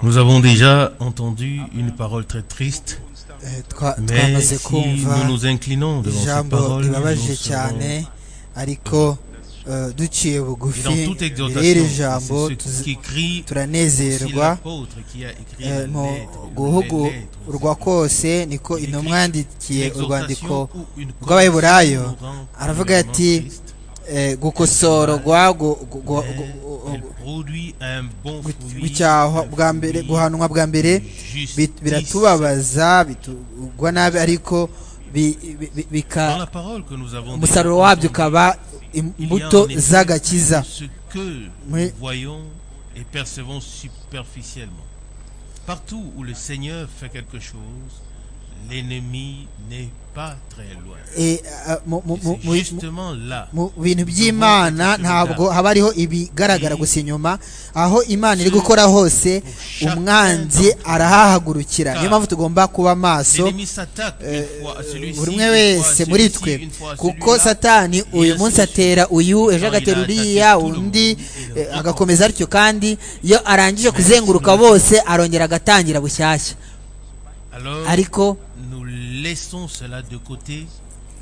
Nous avons déjà entendu une parole très triste, Eh, twa- mais twamaze si kumva nous nous inclinons devant cette ijambo parole, nous ribabajije serons- cyane ariko eh, duciye et dans bugufi toute mbere y'iri exhortation, jambo c'est ce tuzi- qui crie aussi turanezerwa l'apôtre qui a écrit Eh, les mu lettres, les lettres aux guhugurwa Éphésiens. kose niko intumwa yandikiye urwandiko L'exhortation ou une rw'Abaheburayo, correction nous rend aravuga complètement ati, triste, eh, gukosorwa gu- gu- gu- mais gu- elle produit un bon gu- fruit, gucyahwa un bwa mbere fruit guhanwa bwa de mbere justice. bit- biratubabaza bitugwa nabi ariko bi- bi- bi- Dans bika la parole que nous avons umusaruro déjà wabyo entendue, ukaba il y a imbuto en effet z'agakiza Ce que Oui. nous voyons et percevons superficiellement. Partout où le Seigneur fait quelque chose, l'ennemi n'est pas très loin. Eh, ah, mu- mu- Et mu- C'est mu- justement là. mu bintu by'imana ntabwo haba hariho ibigaragara gusa inyuma aho imana iri gukora hose umwanzi arahahagurukira niyo mpamvu tugomba kuba maso L'ennemi s'attaque une fois à celui-ci, buri une umwe fois à wese muri twe celui-ci, une fois à kuko celui-là. satani uyu munsi atera uyu ejo agatera uriya undi eh, agakomeza atyo kandi iyo arangije kuzenguruka bose arongera agatangira bushyashya Alors, ariko nous laissons cela de côté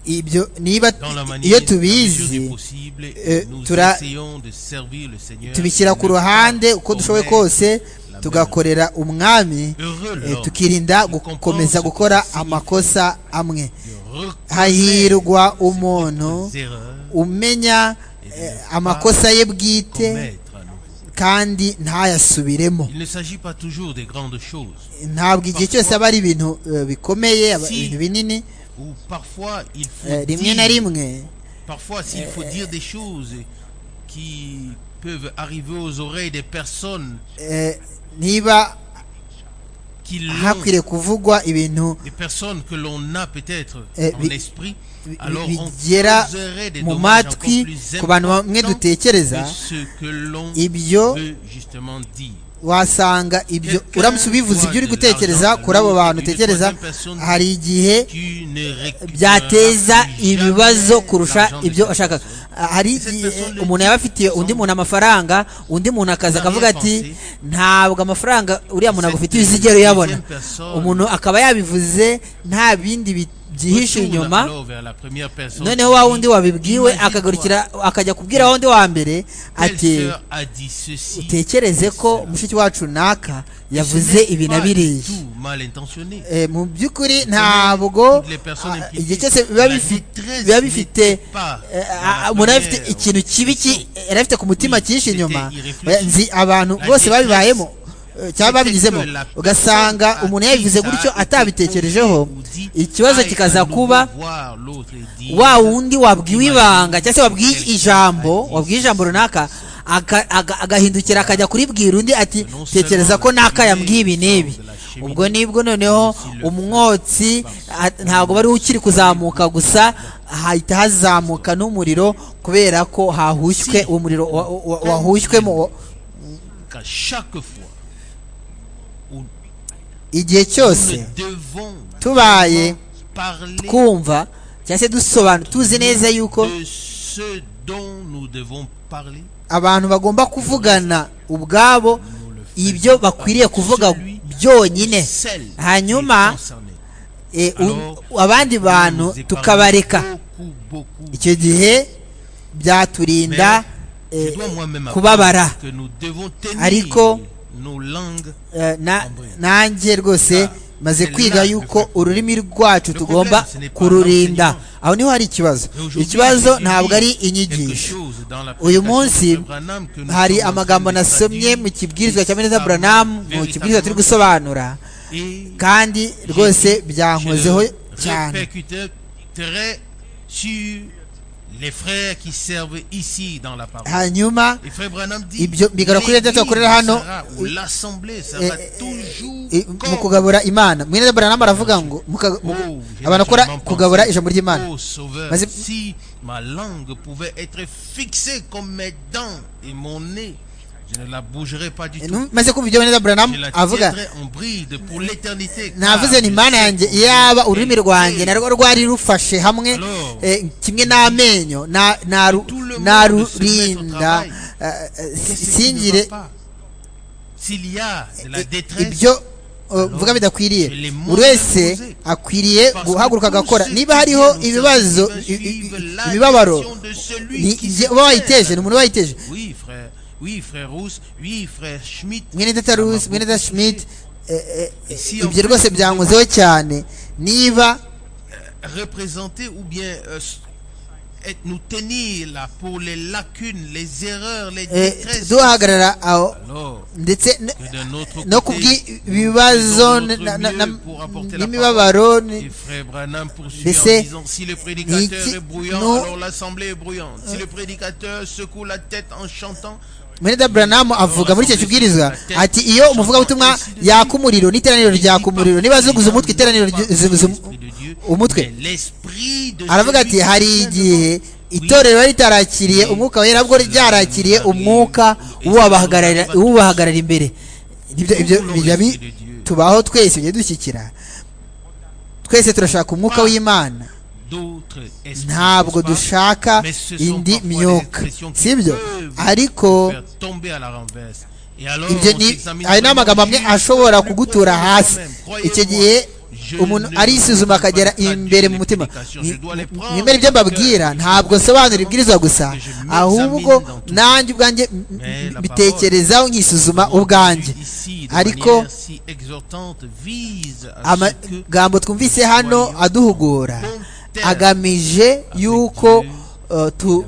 ibyo niba dans la manière iyo dans la mesure du tubizi possible. eh, nous tura- essayons de servir le Seigneur. tubishyira ku Ne pas ruhande uko dushoboye commettre kose la tugakorera umwami Heureux eh, l'homme tukirinda qui comprend gukomeza ce que gukora signifie amakosa amwe de reconnaître hahirwa umuntu ses erreurs, umenya eh, amakosa ye bwite commettre à nouveau. kandi ntayasubiremo Il ne s'agit pas toujours des grandes choses. ntabwo igihe cyose aba ari ibintu eh, bikomeye aba- Si. ibintu binini Ou parfois il faut eh, rimwe dire, na rimwe parfois s'il faut dire des choses qui peuvent arriver aux oreilles des personnes eh, niba qui l'ont, hakwiriye kuvugwa ibintu des personnes que l'on a peut-être Eh, en bi- esprit, bi- alors on bigera causerait des mu dommages encore matwi plus ku bantu bamwe importants dutekereza que ce que l'on ibyo veut justement dire. wasanga ibyo uramutse ubivuze ibyo uri gutekereza kuri abo bantu utekereza hari igihe Tu ne récupéreras byateza plus jamais ibibazo kurusha l'argent de ibyo cette ashaka personne. hari igihe umuntu yaba afitiye undi muntu amafaranga undi muntu akaza akavuga ati ntabwo amafaranga uriya muntu agufitiye uzigera uyabona umuntu akaba yabivuze nta bindi bi- byihishe Retourne inyuma alors vers la première personne noneho qui wa dit, wundi wabibwiwe Imagine-toi, akagarukira akajya kubwira wa wundi wa mbere telle ati sœur a dit ceci, utekereze ko mushiki wacu naka yavuze Ce n'est ibi na pas du biriya tout mal intentionné. Eh, mu by'ukuri ntabwo Toutes les personnes ah, impliquées. igihe cyose biba La bifi- détresse biba bifite n'était pas eh, dans la umuntu aba afite première ikintu kibi ki- impression. yari afite ku mutima Oui, cyihishe c'était inyuma irréfléchi. Oya, nzi abantu La bose détresse, babibayemo eh, cyangwa c'était babinyuzemo que la ugasanga personne umuntu à yabivuze qui ça gutyo a été atabitekerejeho posé ou dit, ikibazo aille kikaza à nouveau kuba voir l'autre et dire, wa wundi wabwiwe Imagine ibanga cyangwa se wabwiye quelqu'un ijambo a dit wabwiye ijambo runaka aka- aga- agahindukira akajya kuribwira undi ati Non tekereza seulement ko la naka yambwiye ibi cheminée n'ibi sort de la cheminée, ubwo nibwo noneho aussi le umwotsi a- ntabwo bari ukiri kuzamuka gusa hahita hazamuka n'umuriro kubera ko hahushywe Si. umuriro wa- wa- wahushywemo wa- qu'à chaque fois où igihe nous cyose ne devons tubaye parler twumva cyangwa se dusobanura tuzi neza yuko de ce dont nous devons parler, abantu bagomba kuvugana ubwabo ibyo bakwiriye kuvuga byonyine celle qui est Hanyuma, concernée. E, u- Alors, abandi bantu nous épargnons tukabareka beaucoup, beaucoup. icyo gihe Mais byaturinda je eh, dois moi-même kubabara apprendre que nous devons tenir Ariko, nos langues. Eh, na- nanjye rwose maze kwiga yuko ururimi rwacu tugomba kururinda aho niho hari ikibazo Et aujourd'hui, ikibazo j'ai ntabwo ari lu quelque inyigisho chose dans la uyu prédication munsi de Branham que nous hari sommes en amagambo train de nasomye mu traduire. kibwirizwa cya Véritablement, meza buramu mu kibwirizwa turi gusobanura Et kandi rwose byankozeho je cyane répercuterai sur les frères qui servent ici dans la parole. hanyuma Et frère Branham dit, Ibyo bigarukira l'église tugakorera hano, sera, ou l'assemblée eh, sera toujours eh, mu contre kugabura imana mwene buramu aravuga ngo muka- mu- Oh, j'ai abantu bakora naturellement kugabura pensé, ijambo ry'imana oh, Sauveur, Vas-y. si ma langue pouvait être fixée comme mes dents et mon nez, je ne la bougerais pas du tout. maze kumva ibyo mwene buramu Je la avuga tiendrais en bride pour l'éternité. car navuze je nti imana sais yanjye comment iyaba elle ururimi rwanjye est. narwo rwari rufashe hamwe Alors, eh, kimwe n'amenyo na- naru- tout le monde se met au narurinda travail. eh, eh, Qu'est-ce qui ne singire va pas S'il y a de la i- détresse, ibyo eh, mvuga bidakwiriye buri wese akwiriye guhaguruka agakora niba hariho ibibazo i- i- i- imibabaro ni- jye- uba wayiteje ni umuntu wayiteje Oui, frère. Oui, frère Rousse. Oui, frère Schmitt. mwene data rusi mwene data shimiti Si ibyo on- rwose byankozeho cyane niba Représenter ou bien euh, s- être- nous tenir là pour les lacunes, les erreurs, les eh, détresses. duhagarara aho Alors, ndetse n- que d'un autre côté, no ku bw'ibibazo nous faisons na- na- notre na- mieux pour apporter la n'imibabaro parole. ni- Et frère Branham poursuit Laissez- en disant si le prédicateur Niki- est bruyant, non. alors l'assemblée est bruyante. Si le prédicateur secoue la tête en chantant, mwene daburamu avuga muri icyo kibwirizwa ati iyo umuvugabutumwa yaka umuriro n'iteraniro ryaka umuriro niba azuguza umutwe iteraniro ry- zuguza um- umutwe aravuga ati hari igihe itorero riba ritarakiriye umwuka wera nabwo ryarakiriye umwuka w'ubahagararira w'ubahagarara imbere Nibyo- ibyo bijya bi- tubaho twese bijya dushyikira twese turashaka umwuka w'imana ntabwo dushaka indi myuka sibyo ariko ibyo ni hari n'amagambo amwe ashobora kugutura hasi icyo gihe umuntu arisuzuma akagera imbere mu mutima Ni- mwemere ibyo mbabwira ntabwo nsobanura ibwirizwa gusa ahubwo nanjye ubwanjye m- m- mbitekerezaho nkisuzuma ubwanjye ariko amagambo twumvise hano aduhugura agamije yuko uh, tu-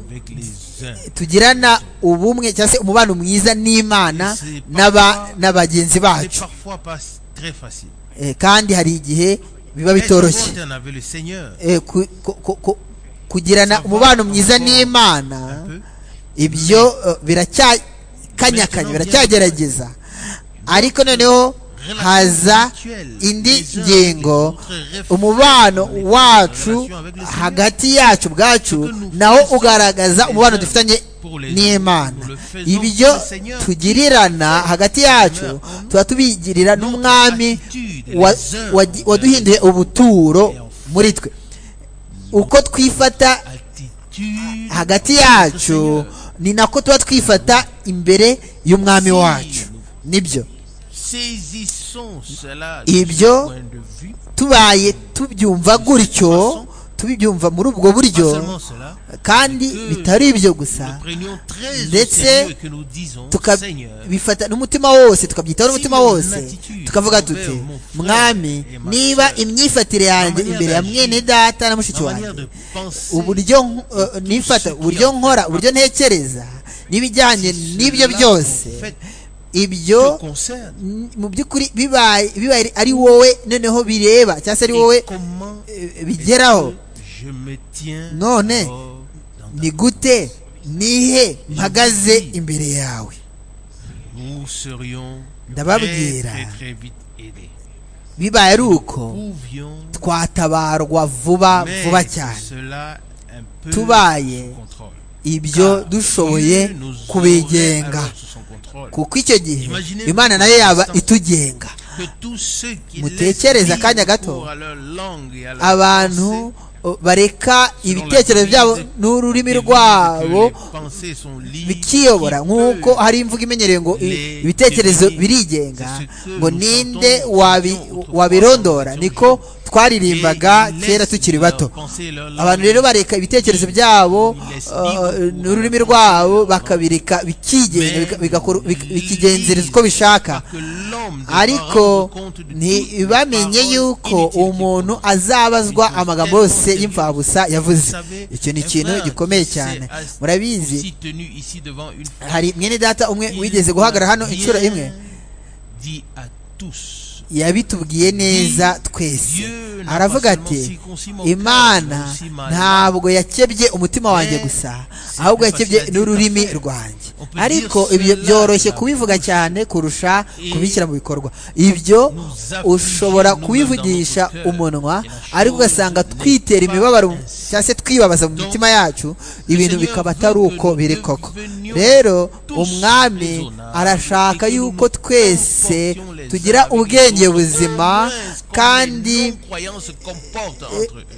tugirana ubumwe cyangwa se umubano mwiza n'imana n'aba- na bagenzi bacu Eh, kandi hari igihe biba bitoroshye Eh, ku- ku- ku- ku- kugirana umubano mwiza n'imana ibyo eh, biracyakanyakanya biracyagerageza ariko noneho haza indi ngingo umubano wacu hagati yacu ubwacu nawo ugaragaza umubano dufitanye n'imana ibyo tugirirana hagati yacu tuba tubigirira n'umwami wa- wa- waduhinduye ubuturo muri twe uko twifata hagati yacu ni nako tuba twifata imbere y'umwami wacu nibyo Ibyo- ibyo tubaye tubyumva gutyo tubyumva muri ubwo buryo kandi bitari ibyo gusa ndetse ndetse tukabifata n'umutima wose tukabyitaho n'umutima wose tukavuga tuti mwami niba imyifatire yanjye imbere ya mwene data na mushiki wanjye uburyo nk- eh, nifata uburyo nkora uburyo ntekereza n'ibijyanye n'ibyo byose ibyo n- mu by'ukuri bibaye bibaye ari wowe noneho bireba cyangwa se ari wowe eh, bigeraho None, none ni gute nihe mpagaze imbere yawe ndababwira, ndababwira bibaye ari uko twatabarwa vuba vuba cyane Tubaye tubaye ibyo dushoboye kubigenga kuko icyo gihe imana nayo yaba itugenga mutekereze akanya gato abantu o, bareka ibitekerezo byabo n'ururimi rwabo bikiyobora nk'uko hari imvugo imenyerewe ngo i- ibitekerezo birigenga ngo ninde wabi- wabirondora niko twaririmbaga kera tukiri bato abantu rero bareka ibitekerezo byabo uh, n'ururimi rwabo bakabireka bikigenga bika- bigakora- bik- bikigenzereza uko bishaka ariko ntibamenye yuko umuntu azabazwa amagambo yose y'imfabusa yavuze icyo ni ikintu gikomeye cyane murabizi hari mwene data umwe wigeze guhagarara hano inshuro imwe yabitubwiye neza twese aravuga ati imana ntabwo yakebye umutima wanjye gusa ahubwo yakebye n'ururimi rwanjye ariko ibyo byoroshye kubivuga cyane kurusha kubishyira mu bikorwa ibyo ushobora kubivugisha umunwa ariko ugasanga twitera imibabaro cyangwa se twibabaza mu mitima yacu ibintu bikaba atari uko biri koko rero umwami arashaka yuko twese tugira ubwenge buzima kandi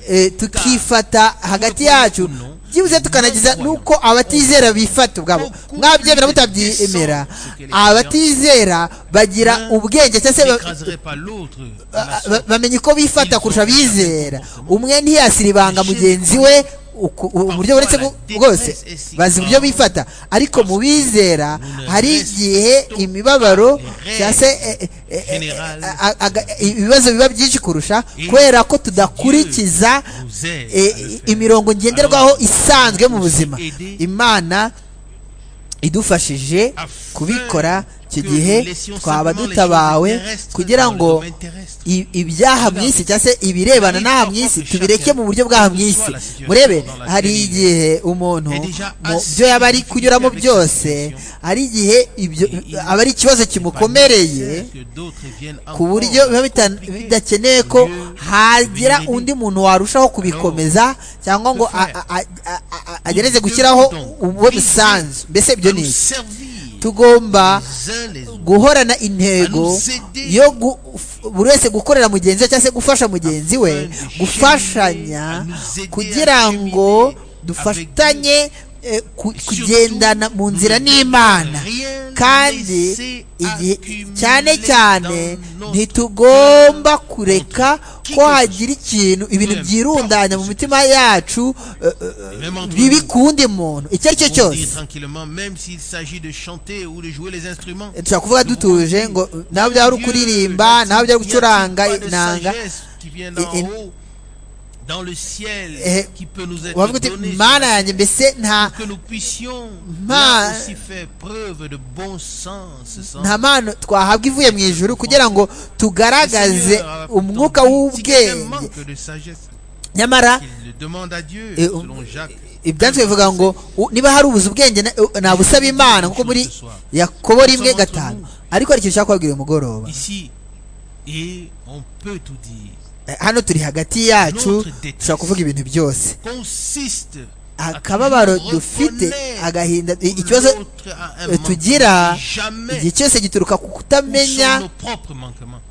eh, tukifata hagati yacu byibuze tukanagiza nuko abatizera bifata ubwabo mwabyemera mutabyemera abatizera bagira ubwenge cyangwa se ba- bamenya uko bifata kurusha abizera umwe ntiyasira ibanga mugenzi we uku- uburyo buretse bwo- bwose bazi uburyo bifata ariko mu bizera hari igihe imibabaro cyangwa se eh, eh, eh, eh, a- aga- ibibazo biba byinshi kurusha kubera ko tudakurikiza eh, imirongo ngenderwaho isanzwe mu buzima imana idufashije kubikora icyo gihe twaba dutabawe kugira ngo i- ibyaha mu isi cyangwa se ibirebana n'aha mu isi tubireke mu buryo bw'aha mu isi murebe hari igihe umuntu mu byo yaba ari kunyuramo byose hari igihe ibyo aba ari ikibazo kimukomereye ku buryo biba bita- bidakeneye ko hagira undi muntu warushaho kubikomeza cyangwa ngo a- a- a- a- a- agereze gushyiraho uwo musanzu mbese ibyo ni iki tugomba guhorana intego yo gu- f- buri wese gukorera mugenzi we cyangwa se gufasha mugenzi we gufashanya kugira ngo dufatanye eh, ku- kugendana mu nzira n'imana kandi igihe- cyane cyane ntitugomba kureka ko hagira ikintu ibintu byirundanya mu mitima yacu eh, eh, bibi ku wundi muntu icyo ari cyo On dit cyose tranquillement, même s'il s'agit de chanter ou de jouer les instruments. dushobora kuvuga dutuje ngo nawe byaba ari ukuririmba nawe byaba ari gucuranga inanga et- dans le ciel Eh, qui peut nous être wavuga uti donné mana yanjye mbese nta que nous puissions Ma- là aussi faire preuve de bon sens sans nta mpano twahabwa ivuye mu ijuru kugira ngo tugaragaze umwuka w'ubwenge manque de sagesse nyamara qu'il le demande à Dieu Et- selon Jacques ibyanditswe bivuga ngo u- niba hari ubuze ubwenge na- u- nabusaba imana nkuko muri yakobo rimwe gatanu ariko hari ikintu ushaka kubabwira uyu mugoroba ici et on peut tout dire Eh, hano turi hagati yacu dushobora kuvuga ibintu byose consiste à que akababaro nous dufite reconnaissons agahinda i- que ikibazo l'autre a un eh, tugira manquement. jamais igihe cyose gituruka ku où sont nos kutamenya propres manquements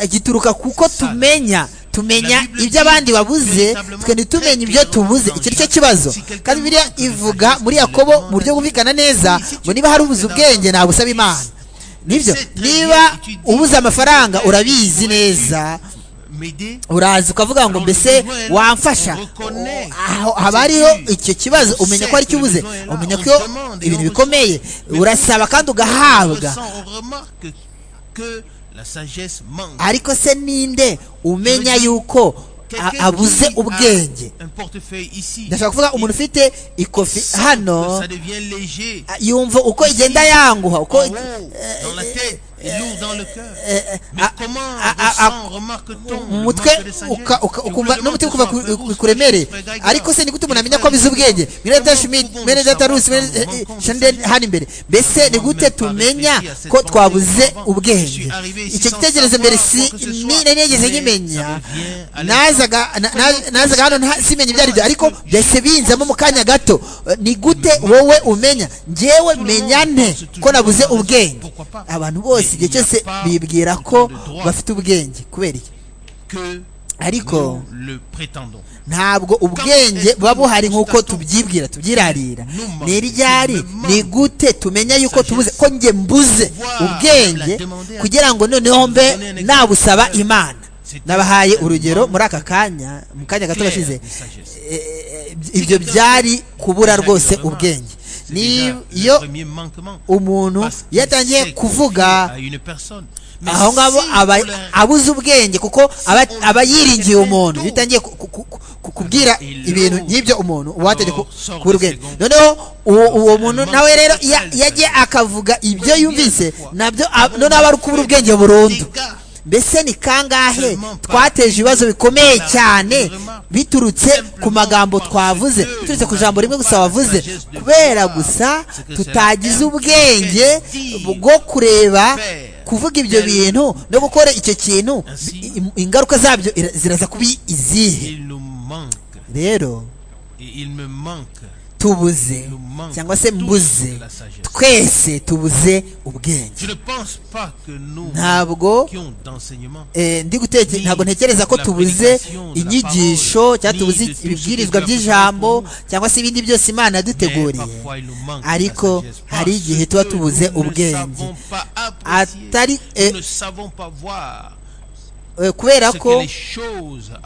eh, gituruka kuko tumenya tumenya ibyo abandi babuze twe ntitumenye ibyo tubuze icyo ni cyo kibazo kandi biriya ivuga muri yakobo mu buryo bumvikana neza ngo niba hari ubuze ubwenge nabusaba imana nibyo niba ubuze amafaranga urabizi neza m'aider uraza ukavuga ngo mbese wamfasha aho haba hariho icyo kibazo umenya ko ari cyo ubuze umenya ko ibintu bikomeye urasaba kandi ugahabwa on remarque que la sagesse manque ariko se ninde umenya yuko a- Quelqu'un abuze qui a ubwenge un portefeuille ici ndashaka kuvuga umuntu ufite ikofi sent que hano ça devient léger a- yumva uko igenda yanguha uko en haut, dans la tête et lourd dans le cœur eh, mais a- comment a- a- ressent, remarque-t-on mu le mutwe manque de sagesse uka- Je uka- vous ukumva le demande n'umutima ce ukumva soir, ku- frère bikuremere Gousse, frère Gaïga, ariko se nigute umuntu amenya ko frère abize ubwenge mwene Comment dashimid pouvons-nous mwene savoir datarusi quand mwene nous manquons de shende sagesse hano imbere mbese nigute Nous-mêmes par tumenya réfléchir à cette ko pensée twabuze avant. Je ubwenge suis arrivé ici icyo sans gitekerezo mbere savoir si quoi que ce ni soit. nari nigeze Mais nkimenya ça revient à nazaga na- na- nazaga hano nta- simenya ibyo ari byo ariko byahise binzamo mu kanya gato Eh, ni gute wowe umenya njyewe menya nte ko nabuze ubwenge abantu bose igihe cyose bibwira ko bafite ubwenge kubera iki que ariko nous le prétendons ntabwo ubwenge buba buhari nk'uko tubyibwira tubyirarira ni ryari ni gute tumenya yuko tubuze ko njye mbuze ubwenge kugira ngo noneho mbe nabusaba imana nabahaye urugero muri aka kanya mu kanya gato gashize Eh, eh, ibyo byari kubura rwose ubwenge C'est ni déjà le iyo premier manquement. umuntu Parce qu'il iyo atangiye sait kuvuga confier à une personne. Mais aho ngabo si aba on leur- abuze ubwenge kuko aba aba yiringiye umuntu iyo utangiye ku- ku- ku- ku- kubwira ibintu nk'ibyo umuntu uwategeka kubura ubwenge noneho uwo uwo muntu nawe rero iyo iyo agiye akavuga ibyo yumvise nabyo ab- noneho aba ari ukubura ubwenge burundu mbese ni kangahe twateje ibibazo bikomeye cyane biturutse ku magambo twavuze biturutse ku ijambo rimwe gusa wavuze kubera gusa tutagize ubwenge bwo kureba kuvuga ibyo bintu no gukora icyo kintu i- i- ingaruka zabyo ira- ziraza kuba izihe il nous manque rero et il me manque tubuze Nous manquons cyangwa se tous mbuze de la sagesse. twese tubuze ubwenge Je ne pense pas que nous ntabwo qui ont d'enseignement eh, ndi guteke ntabwo ntekereza ko tubuze inyigisho cyangwa tubuze ibibwirizwa by'ijambo cyangwa se ibindi byose imana yaduteguriye ariko hari igihe tuba tubuze ubwenge atari eh, eh, kubera ko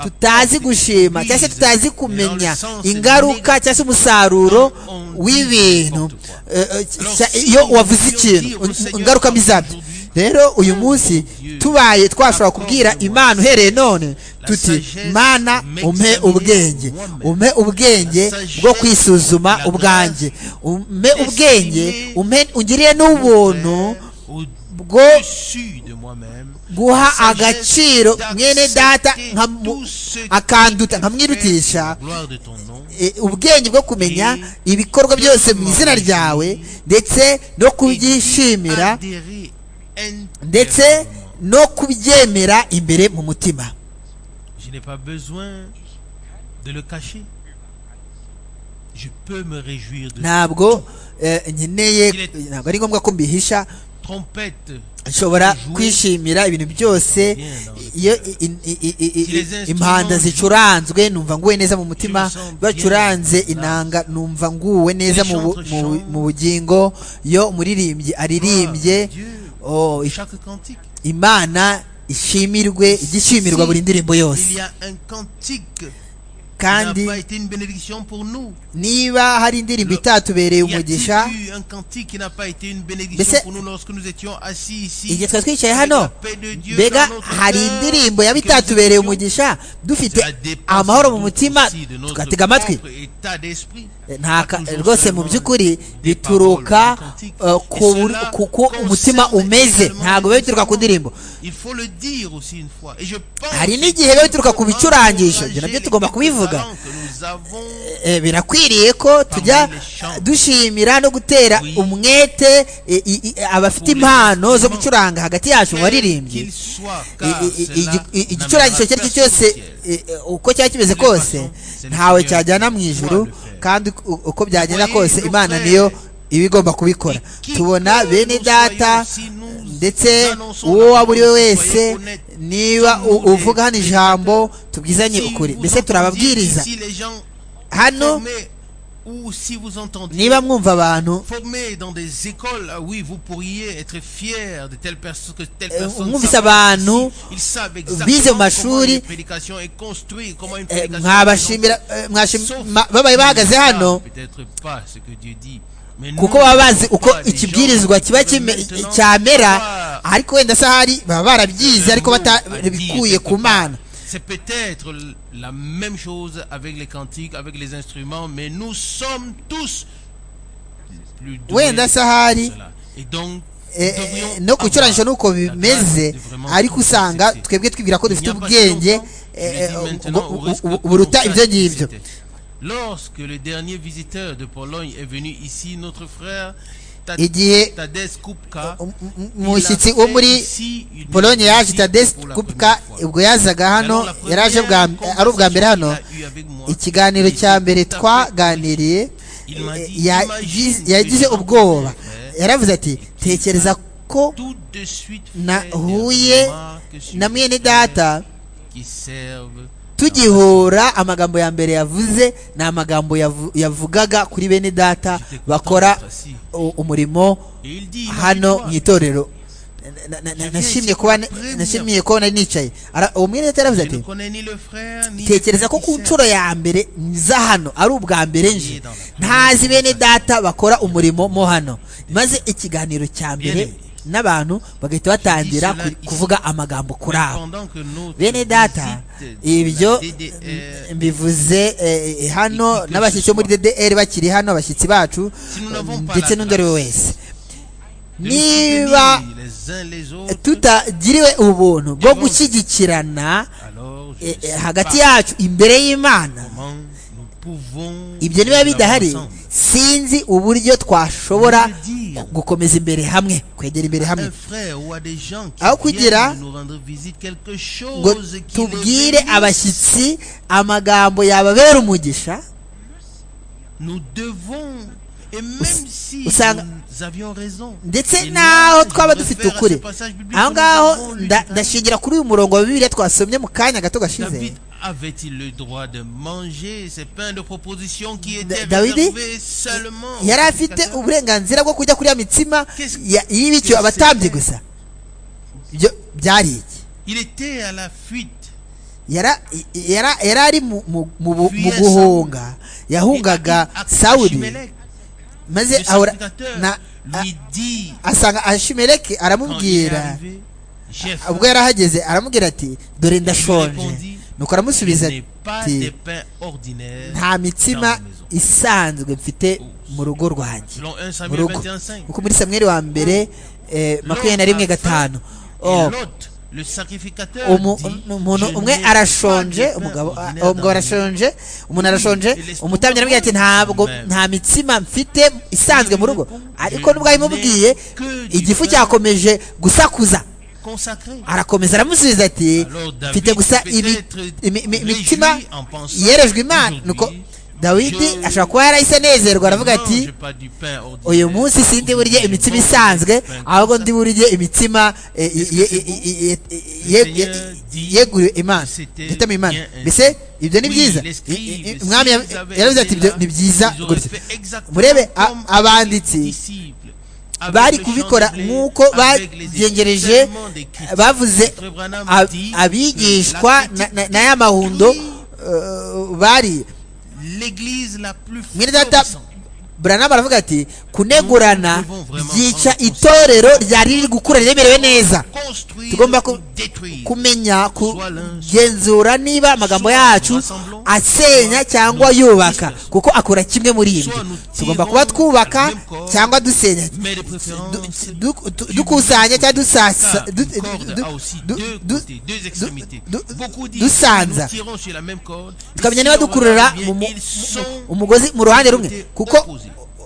tutazi gushima cyangwa se tutazi kumenya ingaruka cyangwa se umusaruro w'ibintu eh, eh, cya- iyo wavuze ikintu un- ingaruka mbi zabyo rero uyu munsi tubaye twashobora kubwira imana uhereye none tuti mana umpe ubwenge umpe ubwenge bwo kwisuzuma ubwanjye umpe ubwenge umpe ungiriye n'ubuntu bwo guha agaciro mwene data nka mu- akanduta nkamwirutisha e, ubwenge bwo kumenya ibikorwa byose mu izina ryawe ndetse no kubyishimira ndetse no kubyemera imbere mu mutima Je n'ai pas besoin de le cacher. Je peux me réjouir de ntabwo eh, nkeneye ntabwo ari ngombwa ko mbihisha trompette. nshobora kwishimira ibintu byose iyo i- i- i- i- i- i- impanda zicuranzwe numva nguwe neza mu mutima bacuranze inanga numva nguwe neza mu bu- mu- mu bugingo iyo umuririmbyi aririmbye oh, i- Chaque cantique. imana ishimirwe igishimirwa buri ndirimbo Il y yose a un cantique qui kandi n'a pas été une bénédiction pour nous. niba hari indirimbo itatubereye Y a-t-il umugisha eu un cantique qui n'a pas été une bénédiction Mbese- pour nous lorsque nous étions assis ici igihe twari twicaye avec la hano paix de Dieu mbega dans notre hari cœur, indirimbo yaba que nous itatubereye étions- umugisha dufite Cela dépend amahoro mu sans doute mutima aussi de notre tugatega amatwi propre état d'esprit. nta ka- Pas toujours rwose mu seulement by'ukuri des bituruka paroles, des cantiques. eh, ku Et bur- cela ku- ku umutima concerne umeze également ntabwo les biba bituruka ku instruments. ndirimbo Il faut le dire aussi une fois. Et je pense hari que n'igihe biba bituruka ku nous devons bicurangisho encourager ibyo nabyo les tugomba kubivuga talents que nous avons. Eh, birakwiriye ko tujya dushimira no gutera umwete eh, i- i- abafite impano zo gucuranga hagati yacu mu baririmbyi Qu'il soit, I- car i- i- cela igi- i- n'amènera igicurangisho icyo ari cyo personne au cyose ciel. eh, eh, uko cyaba kimeze kose ntawe cyajyana mu ijuru kandi u- uko byagenda kose imana niyo iba igomba kubikora tubona bene data ndetse uwo waba uri we wese niba u- uvuga hano ijambo tubwizanye Si ukuri vous mbese turababwiriza entendiez ici les gens hano formés, ou si vous entendiez niba mwumva abantu formés dans des écoles, ah oui, vous pourriez être fiers de telle personne que telle Eh, personne. mwumvise savait abantu ici. Ils savent bize mu exactement comment mashuri, une prédication est construite, comment une eh, prédication mwabashimira eh, mwashim- ma- babaye bahagaze hano kuko baba bazi uko ikibwirizwa kiba kime- cyamera ariko wenda se ahari baba barabyize ariko batabikuye ku mana C'est peut-être la même chose avec les cantiques, avec les instruments, mais nous sommes tous plus doués wenda se ahari cela. Et donc, eh, eh, no gucurangisha nuko bimeze ariko usanga twebwe twibwira ko dufite ubwenge eh, eh, bu- bu- bu- buruta ibyo ngibyo Lorsque le dernier visiteur de Pologne est venu ici, notre frère Ta- Igihe- Tadeusz Kubka, Um- um- um- il a umushyitsi fait wo muri ici une polonye yaje visite tadesi pour la kupka première fois. ubwo yazaga hano Alors, la yari aje bwa- première ari ubwa mbere hano conversation qu'il a eu avec moi, ikiganiro il cya était mbere tout à fait twaganiriye Il m'a eh, dit, ya- imagine yiz- yagize que je ubwoba rencontre- yaravuze ati tekereza ko tout de suite fait na- des huye remarques sur na les mwene frères data qui servent tugihura amagambo ya mbere yavuze ni amagambo yavu- yavugaga kuri bene data bakora u- umurimo Et il dit, hano mu imagine-toi, itorero Na- na- na- nashimye kuba nashimiye kuba nari nicaye Ara- uwo mwene data yaravuze je ne ati connais ni le frère ni tekereza ko ku nshuro ya mbere nza hano ari ubwa mbere nje ntazi bene data bakora umurimo mo hano maze ikiganiro cya mbere n'abantu bagahita batangira ku- kuvuga amagambo kuri abo bene data ibyo mm, mbivuze eh, eh, hano n'abashyitsi bo muri ddr bakiri hano abashyitsi bacu mm, ndetse n'undi ari we wese niba tutagiriwe ubuntu bwo gushyigikirana eh, eh, hagati yacu imbere y'imana ibyo niba bidahari sinzi uburyo twashobora gukomeza imbere hamwe kwegera imbere hamwe aho Aho kugira ngo tubwire tubwire abashyitsi amagambo yababera umugisha Nous devons, et même si usanga- nous avions raison, ndetse et n'aho nous twaba devons dufite faire à ukuri ce passage biblique aho que nous ngaho avons lu nda- tout à l'heure. ndashingira kuri uyu murongo wa bibiliya twasomye mu kanya gato gashize David avait-il le droit de manger ces pains de proposition qui étaient Dawidi réservés seulement aux yari afite sacrificateurs uburenganzira bwo kurya kuri ya mitsima Qu'est-ce- ya- y'ibicyo qu'est-ce abatambyi que gusa ibyo byari iki Il était à la fuite. Yara- yara- yari ari mu mu- mu bu- mu Fuyesa. guhunga yahungaga Et Ak- sawuli Achimelech, maze le ahora sacrificateur, na- a- lui dit asanga ashimeleki quand il est aramubwira arrivé, j'ai faim. ubwo yarahageze aramubwira ati dore ndashonje répondit, nuko Il aramusubiza n'est pas ati des pains ordinaires. nta mitsima isanzwe mfite mu rugo rwanjye Selon 1 mu Samuel rugo 21:5. kuko muri samweri wa mbere eh, makumyabiri na rimwe gatanu Et Oh, l'autre, le sacrificateur umu- dit, umuntu Je umwe n'ai pas arashonje de pain umugabo a- ordinaire dans umugabo mon arashonje umuntu arashonje laisse tout umutambyi aramubwira ati dans ntabwo même." nta mitsima mfite isanzwe mu rugo ariko nubwo abimubwiye Que du igifu pain. cyakomeje gusakuza consacré. arakomeza aramusubiza ati Alors David mfite gusa ibi- peut-être imi- imi- réjoui imitima en pensant yerejwe imana aujourd'hui, nuko dawidi je- ashobora kuba yarahise anezerwa aravuga Non, ati j'ai pas du pain ordinaire. uyu munsi sindi burye Aujourd'hui, imitsima je mange isanzwe du pain ahubwo consacré. ndi burye imitsima eh, Est-ce que ye- c'est ye- beau? ye- ye- Le ye- Seigneur dit yeguriwe imana c'était yitama imana bien ainsi. mbese ibyo ni Oui, byiza les scribes, I- i- i- s'ils umwami ya- avaient yaravuze ati été "Ibyo là, ni byiza ils auraient gutya fait exactement murebe a- comme abanditsi les disciples, avec bari le kubikora chandeleur, nk'uko avec les bagengereje événements des critiques. bavuze Frère Branham ab- dit que abigishwa la na- critique na- dit na ya mahundo oui, eh, bari l'église la plus mwene data florissante. buranaba aravuga ati kunegurana Nous devons vraiment ryica prendre itorero ryari riri gukura riremerewe neza Construire tugomba ku- ou détruire. kumenya Soit l'un, soit kugenzura niba amagambo soit yacu rassemblons, asenya soit cyangwa nous yubaka disperse. kuko akura kimwe muri ibi Soit nous tugomba tirons kuba twubaka dans le même corps, cyangwa dusenya Mais de préférence, Du- du- du- dukusanya cyangwa dusasa car du- une corde du- a aussi du- deux du- côtés, deux extrémités. du- Beaucoup disent dusanza nous tirons sur la même corde. Et tukamenya si niba on dukurura regarde bien, mu- mu- ils sont mu- umugozi mu ruhande rumwe côtés kuko opposés.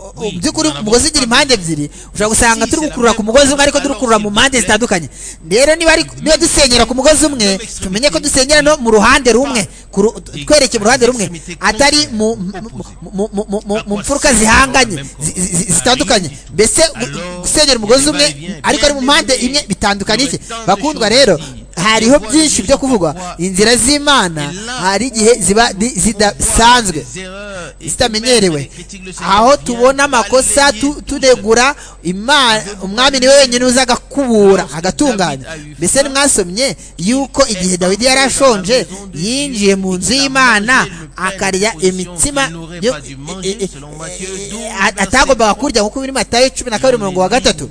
o- Oui, mu by'ukuri nous n'en avons umugozi ugira pas impande besoin. ebyiri ushobora gusanga Si, turi c'est la gukurura ku même mugozi umwe chose, ariko turi alors gukurura mu s'il vous mpande plaît. zitandukanye rero niba ari- niba dusenyera ku mugozi umwe Nous sommes tumenye ko extrémité. dusenyera no mu ruhande rumwe ku ru- Et twerekeye mu ruhande des rumwe extrémités atari mu contraires, mu- opposées. mu- mu- mu- mu- mu À quoi mfuruka sert zihanganye le même corps? zi- zi- zi- Ah, zitandukanye rien du tout. mbese gu- Alors, gusenyera umugozi les umwe va-et-vient, ariko ari mu bien mpande déliés. imwe bitandukanye iki Il y aurait tant de bakundwa choses rero à dire. hariho Les voies byinshi du byo kuvugwa pourquoi inzira z'imana Et là, hari igihe ziba di- zidasanzwe zitamenyerewe aho tubona amakosa tu- tunegura Imana- umwami niwe wenyine uza agakubura agatunganya mbese ntimwasomye yuko igihe dawidi yari ashonje yinjiye mu nzu y'imana akarya imitsima yo- e- e- e- a- atagombaga kurya nk'uko biri matayo cumi na kabiri umurongo wa gatatu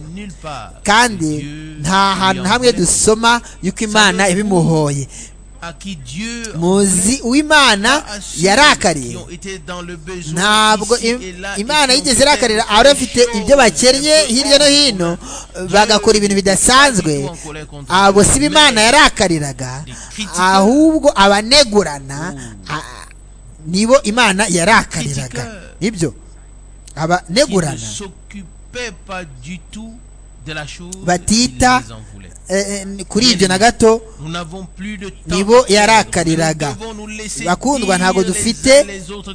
kandi nta hantu na hamwe dusoma yuko imana ibimuhoye muzi uw'imana yarakariye ntabwo im- imana yigeze irakarira abari bafite ibyo bakennye hirya no hino bagakora ibintu bidasanzwe abo si bo imana yarakariraga ahubwo abanegurana a- nibo imana yarakariraga nibyo abanegurana Batita, batita eh, eh, kuri ibyo na gato nibo nibo yarakariraga. yarakariraga Bakundwa, bakundwa ntabwo ntabwo dufite, dufite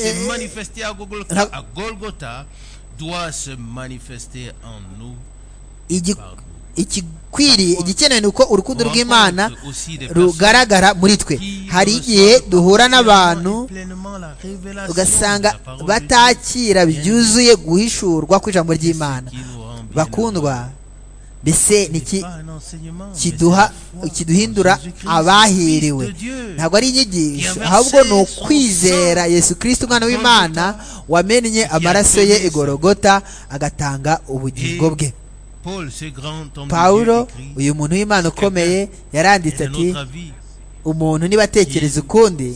eh, nta- igi- igikwiriye igikenewe ni uko urukundo rw'imana rugaragara muri twe hari igihe duhura n'abantu ugasanga batakira byuzuye guhishurwa kw'ijambo ry'imana bakundwa mbese ni iki kiduha kiduhindura abahiriwe ntabwo ari inyigisho ahubwo ni ukwizera yesu kirisiti umwana w'imana wamennye amaraso ye igorogota agatanga ubugingo bwe pawulo uyu muntu w'imana ukomeye yaranditse ati umuntu niba atekereza ukundi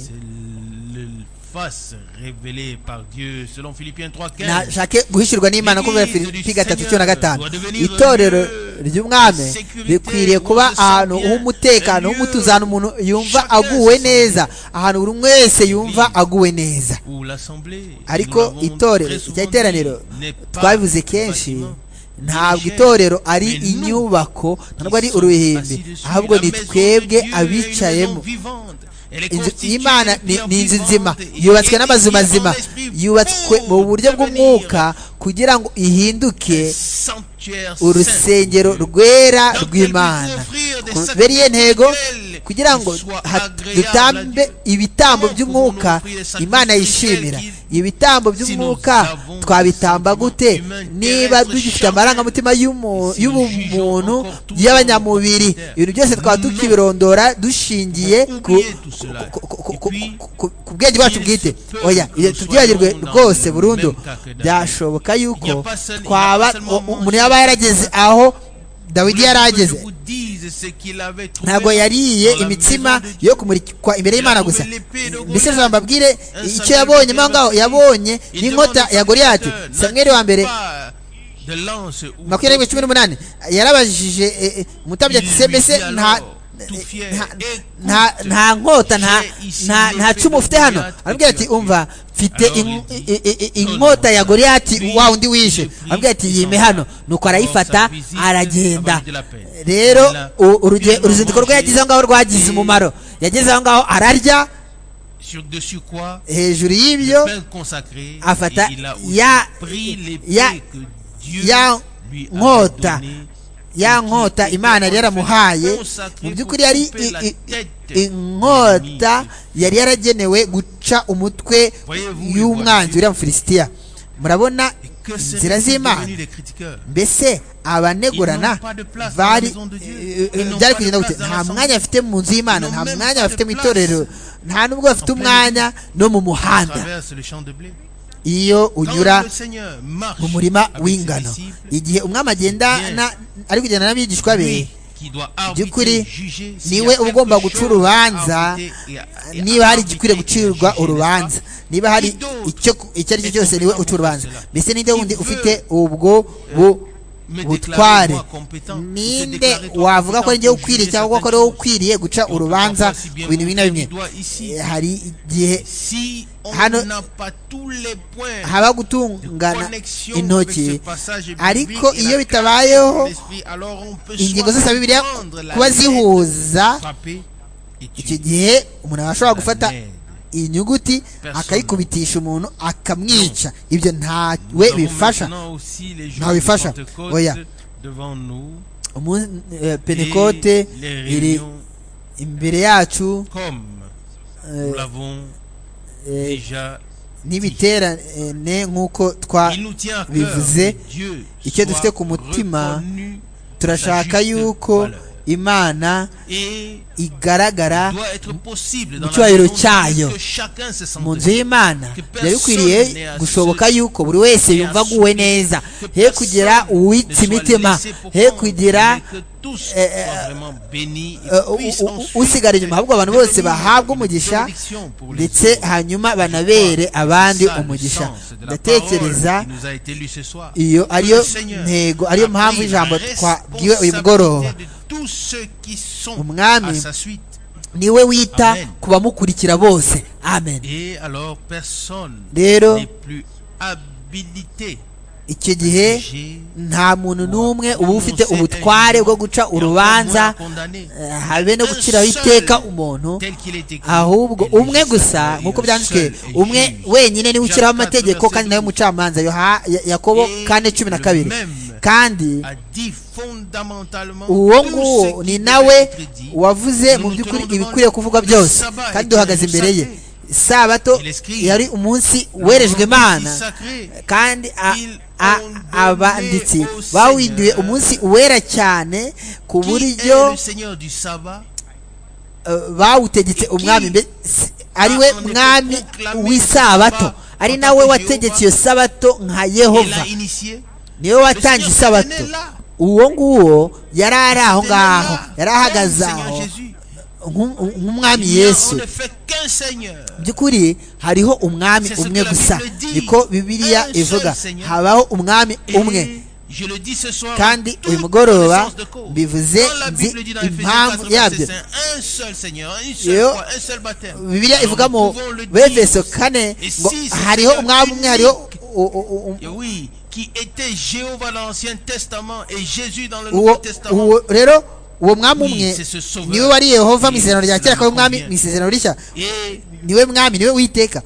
face révélée par Dieu selon Philippiens 3:15 nashake guhishurwa n'imana kubera filipi gatatu cyo na gatanu itorero ry'umwami rikwiriye kuba ahantu h'umutekano h'umutuzo ahantu umuntu yumva aguwe neza ahantu buri wese yumva aguwe neza ou l'assemblée ariko nous l'avons itorero très souvent rya iteraniro dit, n'est pas twabivuze un kenshi bâtiment, ntabwo ni itorero ari Mais nous, inyubako ntabwo ari qui sont uruhimbi assis dessus, ahubwo la ni maison de twebwe Dieu est une maison abicayemo vivante, inzu y'imana ni ni inzu nzima yubatswe n'amazu mazima yubatswe mu buryo bw'umwuka kugira ngo ihinduke urusengero rwera rw'imana kubera ntego kugira ngo dutambe ibitambo by'umwuka imana yishimira ibitambo by'umwuka twabitamba gute niba dufite amarangamutima y'ubumuntu y'abanyamubiri ibintu byose twaba tukibirondora dushingiye ku bwenge bwacu bwite oya tubyibagirwe rwose burundu byashoboka yuko twaba umuntu yaba yarageze aho dawidi yari ageze ntabwo yariye imitsima yo kumurikwa imbere y'imana gusa mbese mbabwire icyo yabonye ngaho yabonye n'inkota ya goriyati samweri wa mbere makumyabiri cumi n'umunani yarabajije umutambyi ati se mbese nta nta nkota nta cumu ufite hano arabwira ati umva mfite inkota ya goriyati wa undi wishe arabwira ati yime hano nuko arayifata aragenda rero uruzindiko rwe yagize aho ngaho rwagize umumaro yageze aho ngaho ararya hejuru y'ibyo afata ya ya nkota ya nkota imana yari yaramuhaye mu by'ukuri yari inkota yari yaragenewe guca umutwe y'umwanzi uriya mufilisitiya murabona inzira z'imana mbese abanegurana bari byari kugenda gute nta mwanya bafite mu nzu y'imana nta mwanya bafite mu itorero nta n'ubwo bafite umwanya no mu muhanda iyo unyura mu murima w'ingano igihe umwami agendana ari kugenda n'abigishwa be by'ukuri niwe uba ugomba guca urubanza niba hari igikwiriye gucirwa urubanza niba hari icyo ari cyo cyose niwe uca urubanza mbese ninde wundi ufite ubwo butware ninde wavuga ko ari ukwiriye cyangwa ko ari wowe ukwiriye guca urubanza ku bintu bimwe na bimwe hari igihe hano haba gutungana intoki ariko iyo bitabayeho ingingo zose bibiliya kuba zihuza icyo gihe umuntu aba ashobora gufata inyuguti akayikubitisha umuntu akamwica ibyo ntawe bifasha ntawe bifasha oya penekote iri imbere yacu n'ibiterane nk'uko twabivuze icyo dufite ku mutima turashaka yuko imana igaragara mu cyubahiro cyayo mu nzu y'imana byari bikwiriye gushoboka yuko buri wese yumva aguwe neza he kugira uwitsa imitima he kugira usigara inyuma ahubwo abantu bose bahabwa umugisha ndetse hanyuma banabere abandi umugisha ndatekereza iyo ariyo ntego ariyo mpamvu ijambo twabwiwe uyu mugoroba umwami niwe wita ku bamukurikira bose amen rero icyo gihe nta muntu n'umwe uba ufite ubutware bwo guca urubanza habe no guciraho iteka umuntu ahubwo umwe gusa nk'uko byanditswe umwe wenyine niwe uciraho amategeko kandi nawe mucamanza yakobo kane cumi na kabiri kandi uwo nguwo ni nawe wavuze mu by'ukuri ibikwiriye kuvugwa byose kandi duhagaze imbere ye isabato yari umunsi werejwe imana kandi abanditsi bawinduye umunsi wera cyane ku buryo bawutegetse umwami ariwe mwami w'isabato ari nawe wategetse iyo sabato nka yehova niwe watanze isabato uwo nguwo yari ari aho ngaho yari ahagaze aho nk'umwami yesu by'ukuri hariho umwami umwe gusa niko bibiliya ivuga habaho umwami umwe kandi uyu mugoroba bivuze nzi impamvu yabyo bibiliya ivuga mu befeso kane ngo hariho umwami umwe hariho uwo rero uwo mwami Oui, umwe c'est ce sauveur. niwe wari yehova mu Oui, isezerano rya cela kera akaba me umwami convient. mu isezerano rishya Et niwe mwami niwe witeka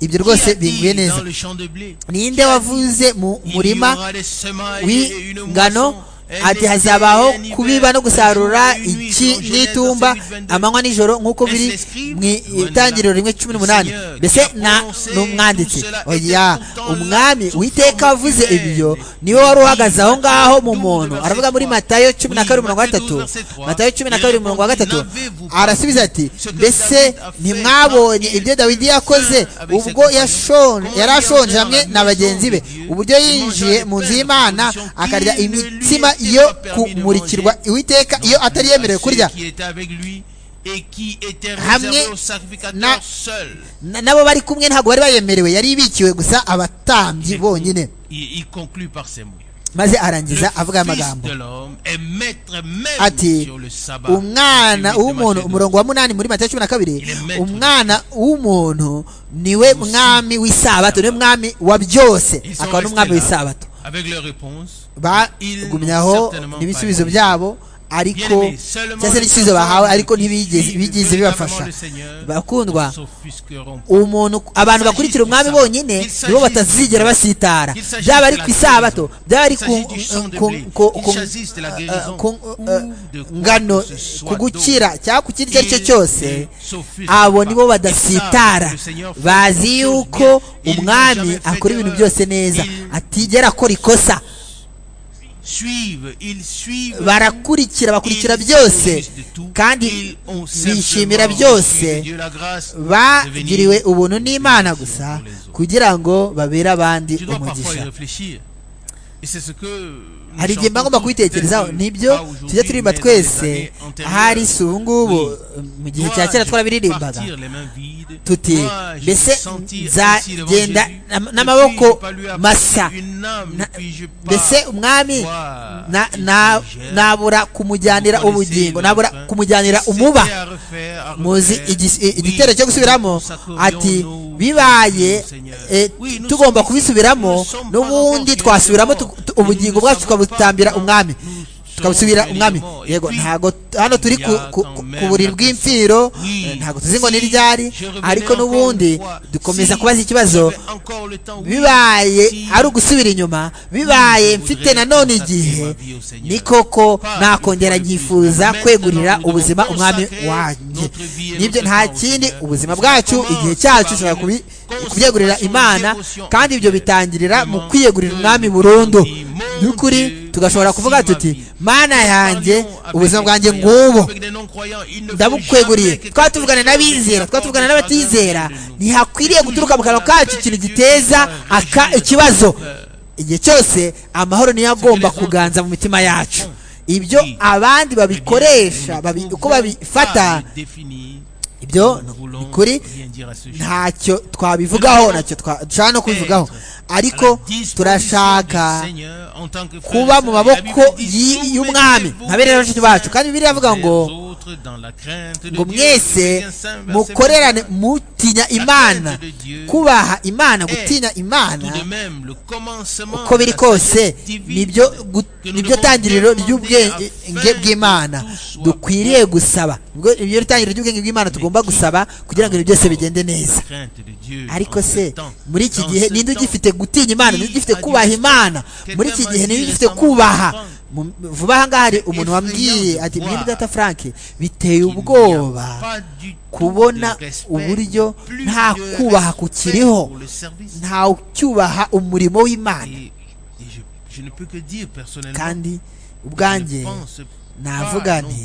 ibyo qui rwose a binguye dit dans neza le champ de blé ninde wavuze mu il y murima aura des semailles et une moisson, w'ingano un ati été, hazabaho un hiver, kubiba no un gusarura jour et une nuit, iki selon Genèse n'itumba 28. amanywa n'ijoro nk'uko biri mu itangiriro rimwe cumi n'umunani mbese na- ni umwanditsi oya umwami witeka wavuze ibyo niwe wari uhagaze aho ngaho mu muntu aravuga muri matayo cumi na kabiri mirongo gatatu matayo cumi na kabiri mirongo gatatu arasubiza ati mbese ntimwabonye ibyo dawidi yakoze ubwo yashon- yari ashonje hamwe na bagenzi be uburyo yinjiye mu nzu y'imana akarya imitsima yo kumurikirwa iwiteka iyo atari yemerewe kurya Qui était avec lui et qui était Hamwe réservé au na- sacrificateur seul. Na- n'abo bari kumwe ntabwo bari bayemerewe yari ibikiwe gusa abatambyi bonyine Il, il conclut par ces mots. maze Le arangiza avuga aya fils magambo de l'homme est maître même Ati, sur le sabbat. umwana celui de w'umuntu Macédoine. umurongo wa munani muri matayo cumi na kabiri Il est maître. umwana w'umuntu niwe mwami w'isabato niwe mwami wa byose Ils sont akaba n'umwami restés là, w'isabato Avec leur réponse. Ils n'ont bagumyaho certainement n'ibisubizo pas byabo ariko Bien-aimés, seulement cyangwa se le n'ibisubizo bahawe ariko ntibigeze Ils bigeze veulent bibafasha vraiment le Seigneur, bakundwa ne s'offusqueront pas. umuntu abantu bakurikira umwami bonyine nibo batazigera basitara byaba ari ku isabato byaba ari ku ngano ku gukira cyangwa ku kindi icyo ari cyo cyose abo nibo badasitara bazi yuko umwami akora ibintu byose neza atigera akora ikosa Suivent, ils suivent tout. barakurikira bakurikira byose kandi bishimira byose bagiriwe ubuntu n'imana gusa kugira ngo babere abandi umugisha hari igihe mba ngomba kubitekerezaho nibyo tujya turirimba twese ahari si ubu ngubu mu gihe cya kera twarabiririmbaga tuti mbese nzagenda n'am- n'amaboko masa Na- mbese umwami na- na- nabura kumujyanira ubugingo nabura kumujyanira umuba muzi igis- i- igitero cyo gusubiramo ati bibaye eh, tugomba kubisubiramo n'ubundi twasubiramo tu- tu- ubugingo bwacu tukabutambira umwami tukabusubira umwami yego ntago hano turi ku, ku, ku, ku buriri bw'imfiro eh, ntago tuzi ngo ni ryari ariko n'ubundi dukomeza kubaza ikibazo bibaye ari ugusubira inyuma bibaye mfite nanone igihe ni koko nakongera nkifuza kwegurira ubuzima umwami wanjye nibyo nta kindi ubuzima bwacu igihe cyacu ushobora kubi- kubyegurira imana kandi ibyo bitangirira mu kwiyegurira umwami burundu by'ukuri tugashobora kuvuga tuti mana yanjye ubuzima bwanjye ngubu ndabukweguriye twaba tuvugana n'abizera twaba tuvugana n'abatizera ntihakwiriye guturuka mu kanwa kacu ikintu giteza aka ikibazo igihe cyose amahoro niyo agomba kuganza mu mitima yacu ibyo abandi babikoresha babi- uko babifata ibyo ni ukuri ntacyo twabivugaho ntacyo twa- dushobora no kubivugaho ariko turashaka kuba mu maboko y- y'umwami nka bene bashiki bacu kandi bibiri yavuga ngo ngo mwese mukorerane mutinya imana kubaha imana gutinya imana uko biri kose nibyo gu- nibyo tangiriro ry'ubwenge bw'imana dukwiriye gusaba Nibwo- nibyo tangiriro ry'ubwenge bw'imana tugomba gusaba kugira ngo ibintu byose bigende neza ariko se muri iki gihe ninde ugifite gutinya imana ninde ugifite kubaha imana muri iki gihe ninde ugifite kubaha Mu- vuba aha ngaha hari umuntu wambwiye ati mwebwe data frank biteye ubwoba kubona uburyo nta kubaha kukiriho nta ucyubaha umurimo w'imana kandi ubwanjye navuga nti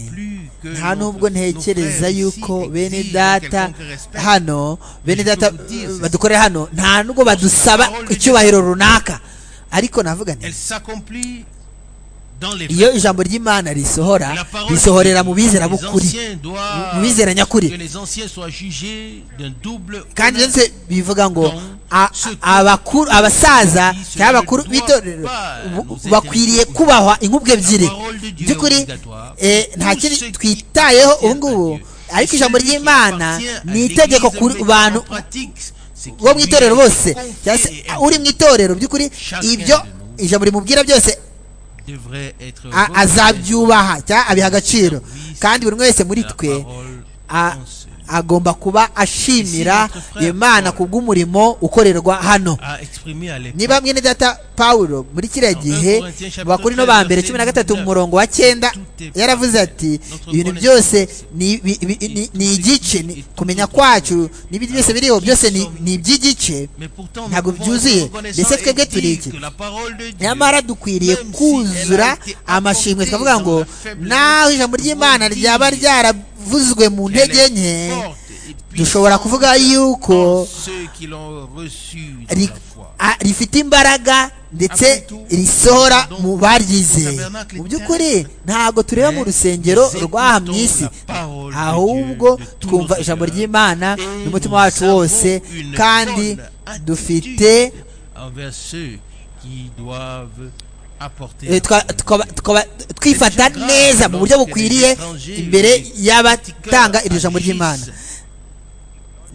nta n'ubwo ntekereza yuko bene data hano bene data eh, badukorera hano nta n'ubwo badusaba icyubahiro runaka ariko navuga nti iyo ijambo ry'imana risohora risohorera mu bizera b'ukuri mu bizera nyakuri kandi byose bivuga ngo a- a- abakuru abasaza cyangwa abakuru b'itorero bu- bakwiriye kubahwa inkubwe ebyiri by'ukuri eh, nta kindi twitayeho ubu ngubu ariko ijambo ry'imana ni itegeko ku bantu bo mu itorero bose cyangwa se uri mu itorero by'ukuri ibyo ijambo rimubwira byose devrait être a- azabyubaha cyangwa abiha agaciro kandi buri wese muri twe a- agomba kuba ashimira imana kubw'umurimo ukorerwa hano niba mwene data pawulo muri kiriya gihe mu bakuru no ba mbere cumi na gatatu mu murongo wa cyenda yaravuze ati ibintu byose ni bi- bi- ni- ni igice ni- kumenya kwacu n'ibindi byose biriho byose ni ni iby'igice ntabwo byuzuye ndetse twebwe turi iki nyamara dukwiriye kuzura amashimwe twavuga ngo naho ijambo ry'imana ryaba ryaravuzwe mu ntege nke dushobora kuvuga yuko ri- a- rifite imbaraga ndetse risohora mu baryizeye mu by'ukuri ntabwo tureba mu rusengero rw'aha mu isi ahubwo twumva ijambo ry'imana n'umutima wacu wose kandi dufite envers ceux qui doivent apporter Eh, twa- tukaba- tukaba twifata neza mu buryo bukwiriye imbere y'abatanga iryo jambo ry'imana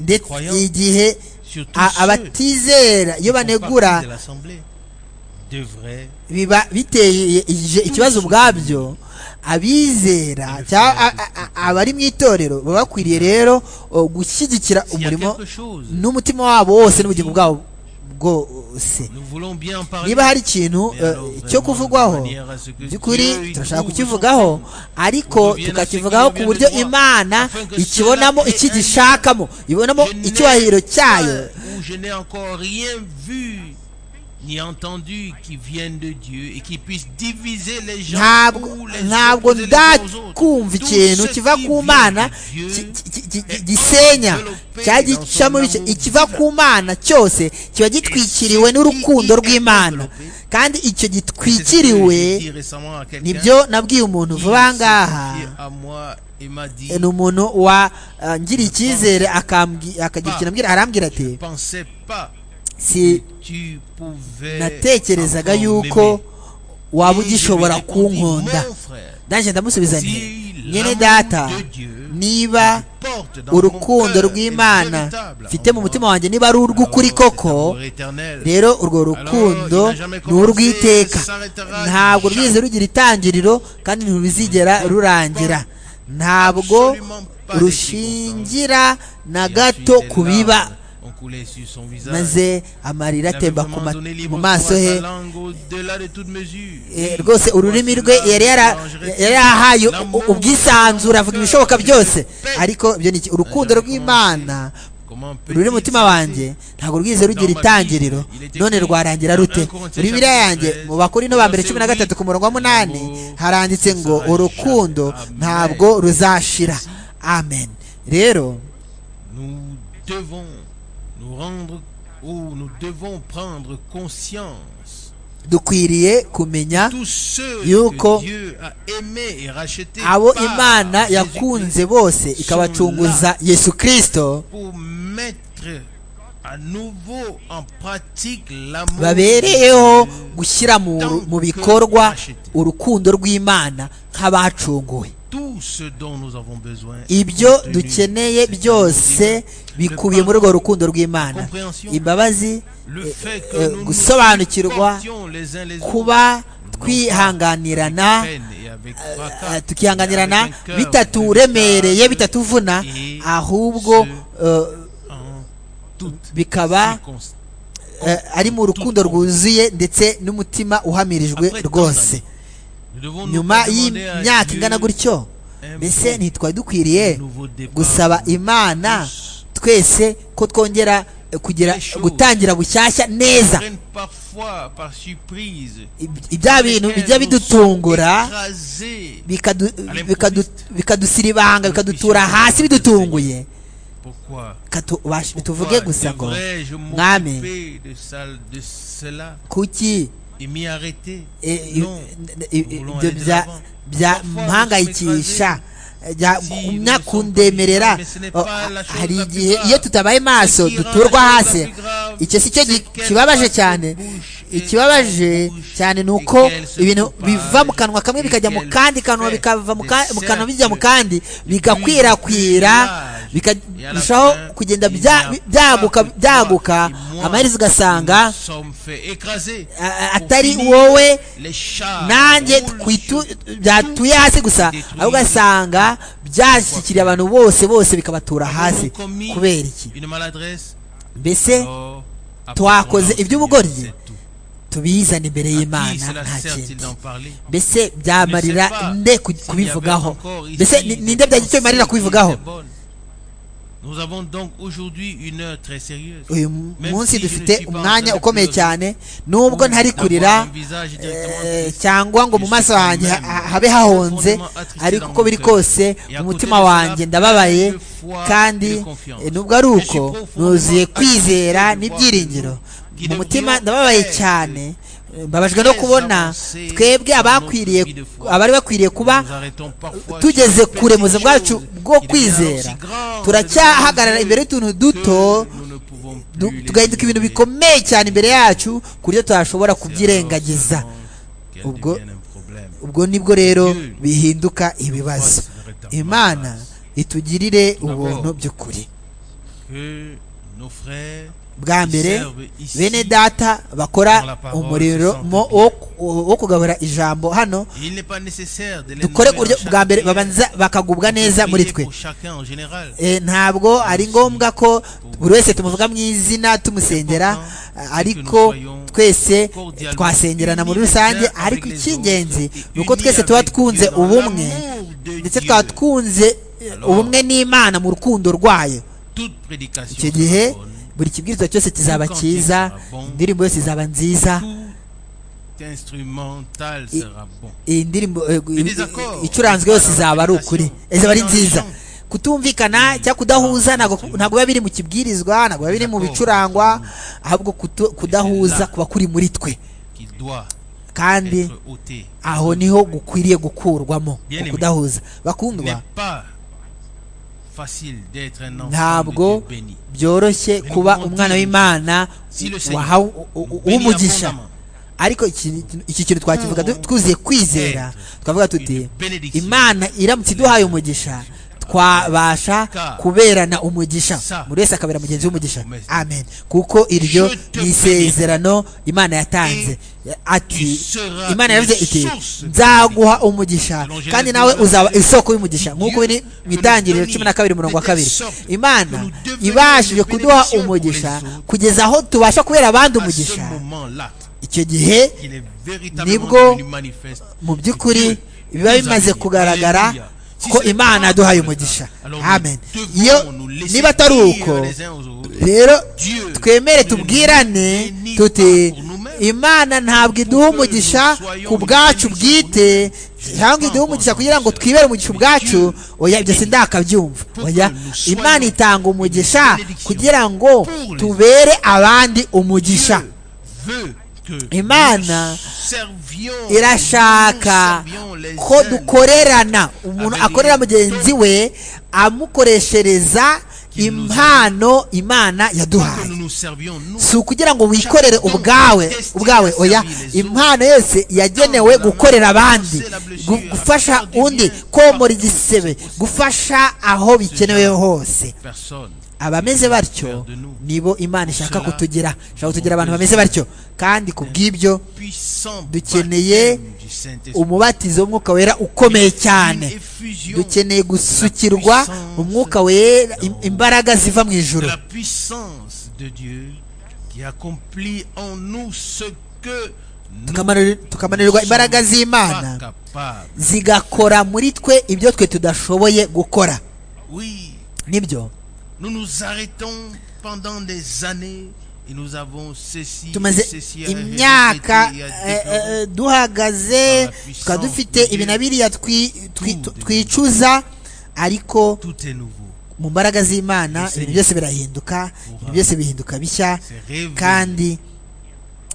ndetse igihe a- abatizera iyo banegura devrait biba biteye ije- ikibazo ubwabyo abizera cyangwa a- a- a- abari mu itorero baba bakwiriye rero o, gushyigikira s'il y a umurimo quelque chose n'umutima wabo wose n'ubugingo bwabo bwose nous voulons bien en parler niba hari ikintu mais eh, alors cyo vraiment de kuvugwaho manière à ce que Dieu, by'ukuri il turashaka ouvre kukivugaho ariko Reviens tukakivugaho à ce ku qui buryo vient de imana afin que ikibonamo cela ait iki un- gishakamo ibonamo Je n'ai icyubahiro pas, cyayo ou je n'ai encore rien vu ni entendu qui vienne de Dieu et qui puisse diviser les gens ntabwo ou les ntabwo opposer les uns aux autres. ndakumva Tout ikintu ce kiva qui ku vient mana de Dieu ki- ki- ki- ki- est gisenya enveloppé cyangwa dans son gicamo ibice amour ikiva ku mana cyose kiba gitwikiriwe n'urukundo rw'imana kandi icyo C'est ce que j'ai gitwikiriwe dit récemment à quelqu'un nibyo nabwiye umuntu qui vuba s'est ngaha confié à moi et m'a dit, ni umuntu wa eh, ngira icyizere akambwi- akagira ikintu ambwira arambwira je ati pensais pas si tu pouvais natekerezaga encore yuko m'aimer. waba Et je lui ai ugishobora répondu, kunkunda Mon frère, nanjye ndamusubiza nti nyine data niba urukundo urukundo rw'imana rw'imana mfite mu mutima wanjye niba ari urw'ukuri koko rero urwo rukundo ni urw'iteka ntabwo rwize rugira itangiriro kandi ntiruzigera rurangira ntabwo rushingira na gato ku biba maze amarira atemba ku ma- mu maso he Eh, rwose ururimi rwe yari yara- yari yarahaye u- u- ubwisanzure avuga ibishoboka byose ariko ibyo ni iki? urukundo rw'imana ruri mu mutima wanjye ntabwo rwize rugira itangiriro none rwarangira rute muri biriya yanjye mu bakuru no ba mbere cumi na gatatu ku murongo wa munani haranditse ngo urukundo ntabwo ruzashira amen rero Nous devons nous rendre ou nous devons prendre conscience dukwiriye kumenya tous ceux Yuko que Dieu a aimés et rachetés abo par imana Jésus-Christ yakunze bose ikabacunguza yesu kirisito pour mettre à nouveau en pratique l'amour babereyeho de Dieu. gushyira mu, mu bikorwa urukundo rw'imana nk'abacunguwe tout ce dont nous avons besoin ibyo compte tenu dukeneye de cette byose vérité. bikubiye muri urwo rukundo rw'imana imbabazi Le eh, fait que eh, nous nous gusobanukirwa supportions les uns les autres, kuba non twihanganirana avec peine et avec fracas, eh, mais tukihanganirana avec un cœur bitaturemereye véritable bitatuvuna et ahubwo eh, en toute bikaba circonstance. eh, ari mu rukundo rwuzuye ndetse n'umutima uhamirijwe rwose Nous devons nous nyuma demander à y'imyaka Dieu ingana gutyo un mbese bon ntitwari dukwiriye nouveau départ gusaba pour imana tous. twese ko twongera eh, kugira Les choses gutangira bushyashya neza Prennent parfois par surprise Ib- ibya bintu bijya bidutungura Écrasés. bikadu- bikadu- bikadusiribanga bikadutura hasi bidutunguye Pourquoi Katu- bituvuge Pourquoi gusa ngo devrais-je mwami m'occuper de ça- de cela kuki et m'y arrêter eh, i- Non. n- i- i- Nous voulons ibyo aller de bya- l'avant. bya Parfois, mpangayikisha jya Si, gumya nous sommes kundemerera pas mais ce n'est Oh, pas la chose hari la plus igihe grave. iyo tutabaye maso Qui rend duturwa la chose hasi la plus grave, icyo si cyo c'est gi- qu'elle kibabaje passe cyane de bouche et en ikibabaje bouche cyane ni et uko qu'elle se ibintu propage biva mu kanwa kamwe et bikajya mu qu'elle kandi kanwa fait bikava mu ka- des mu kanwa bijya mu cercles kandi bigakwirakwira de village bikarushaho kugenda bya- byaguka byaguka amaherezo ugasanga a- atari wowe nanjye twitu- byatuye hasi gusa ahubwo ugasanga byashyikiriye abantu bose bose bikabatura hasi kubera iki mbese twakoze iby'ubugoryi tubizane imbere y'imana nta kindi mbese byamarira nde ku- kubivugaho mbese ni- ninde byagira icyo bimarira kubivugaho Nous avons donc aujourd'hui une heure très sérieuse. uyu Même munsi si je ne dufite suis pas en umwanya train de ukomeye pleurer. cyane n'ubwo ntari kurira eh, cyangwa ngo mu maso yanjye ha- habe hahonze ariko uko biri kose mu mutima wanjye ndababaye kandi eh, nubwo ari uko nuzuye kwizera n'ibyiringiro mu mutima ndababaye cyane eh, mbabajwe no kubona twebwe abakwiriye abari bakwiriye kuba tugeze kure mu buzima bwacu bwo kwizera turacyahagarara imbere y'utuntu duto du- tugahinduka ibintu bikomeye cyane imbere yacu ku buryo tutashobora kubyirengagiza ubwo- ubwo ubwo nibwo rero bihinduka ibibazo imana itugirire ubuntu by'ukuri bwa mbere bene data bakora umurimo wo- wo kugabura ijambo hano dukore ku buryo bwa mbere babanza bakagubwa neza muri twe Eh, ntabwo ari ngombwa ko buri wese tumuvuga mu izina tumusengera ariko twese twasengerana muri rusange ariko icy'ingenzi ni uko twese tuba twunze ubumwe ndetse twaba twunze eh, ubumwe n'imana mu rukundo rwayo icyo gihe buri kibwirizwa cyose kizaba cyiza indirimbo yose izaba nziza instrumental I- sera bon. iyi ndirimbo eh, gu- Bideza ko- icuranzwe yose izaba ari ukuri izaba ari nziza kutumvikana cyangwa kudahuza ntabwo ntabwo biba biri mu kibwirizwa ntabwo biba biri mu bicurangwa ahubwo kutu- kudahuza kuba kuri muri twe qui doit kandi être ôté. aho niho gukwiriye gukurwamo mu Il kudahuza n'est bakundwa pas facile d'être un enfant de ntabwo Dieu béni. byoroshye kuba umwana w'imana wahawe u- u- w'umugisha ariko iki iki kintu twakivuga du- twuzuye kwizera twavuga tuti imana iramutse iduhaye umugisha twabasha kuberana umugisha buri wese akabera mugenzi w'umugisha amen kuko iryo ni isezerano imana yatanze ati imana yavuze iti nzaguha umugisha kandi nawe uzaba isoko y'umugisha nk'uko biri mu itangiriro cumi na kabiri murongo wa kabiri imana ibashije kuduha umugisha kugeza aho tubasha kubera abandi À ce umugisha moment-là, icyo gihe il est Nibwo véritablement devenu manifeste. mu by'ukuri biba bimaze kugaragara ko imana yaduhaye umugisha amen iyo niba atari uko rero twemere tubwirane tuti imana ntabwo iduha umugisha ku bwacu bwite cyangwa iduha umugisha kugira ngo twibere umugisha ubwacu oya ibyo sindakabyumva oya imana itanga umugisha kugira ngo tubere abandi umugisha Veut que Imana nous servions, irashaka nous servions les ko uns dukorerana umuntu Amen. akorera mugenzi we amukoreshereza impano imana Pas que yaduhaye nous nous servions nous. si ukugira ngo wikorere ubwawe ubwawe oya impano yose yagenewe gukorera abandi gu- gufasha undi komora igisebe gufasha aho bikenewe hose Personne. abameze batyo nibo imana ishaka kutugira ishaka kutugira abantu bameze batyo kandi ku bw'ibyo Puissant baptême Dukeneye du Saint-Esprit. umubatizo w'umwuka wera ukomeye Une cyane effusion dukeneye gusukirwa umwuka wera im- imbaraga ziva mu de ijuru la puissance de Dieu qui accomplit en nous ce que nous Tukamanuri- tukamanurirwa imbaraga pas z'imana capables. zigakora muri twe ibyo twe tudashoboye gukora Oui, nibyo nous nous arrêtons pendant des années et nous avons ceci, tumaze ceci à imyaka répéter et à eh, déplorer. eh, duhagaze tukaba dufite ibi na biriya twi- twi- twicuza ariko Tout est nouveau. mu mbaraga z'imana ibintu byose birahinduka ibintu byose bihinduka bishya kandi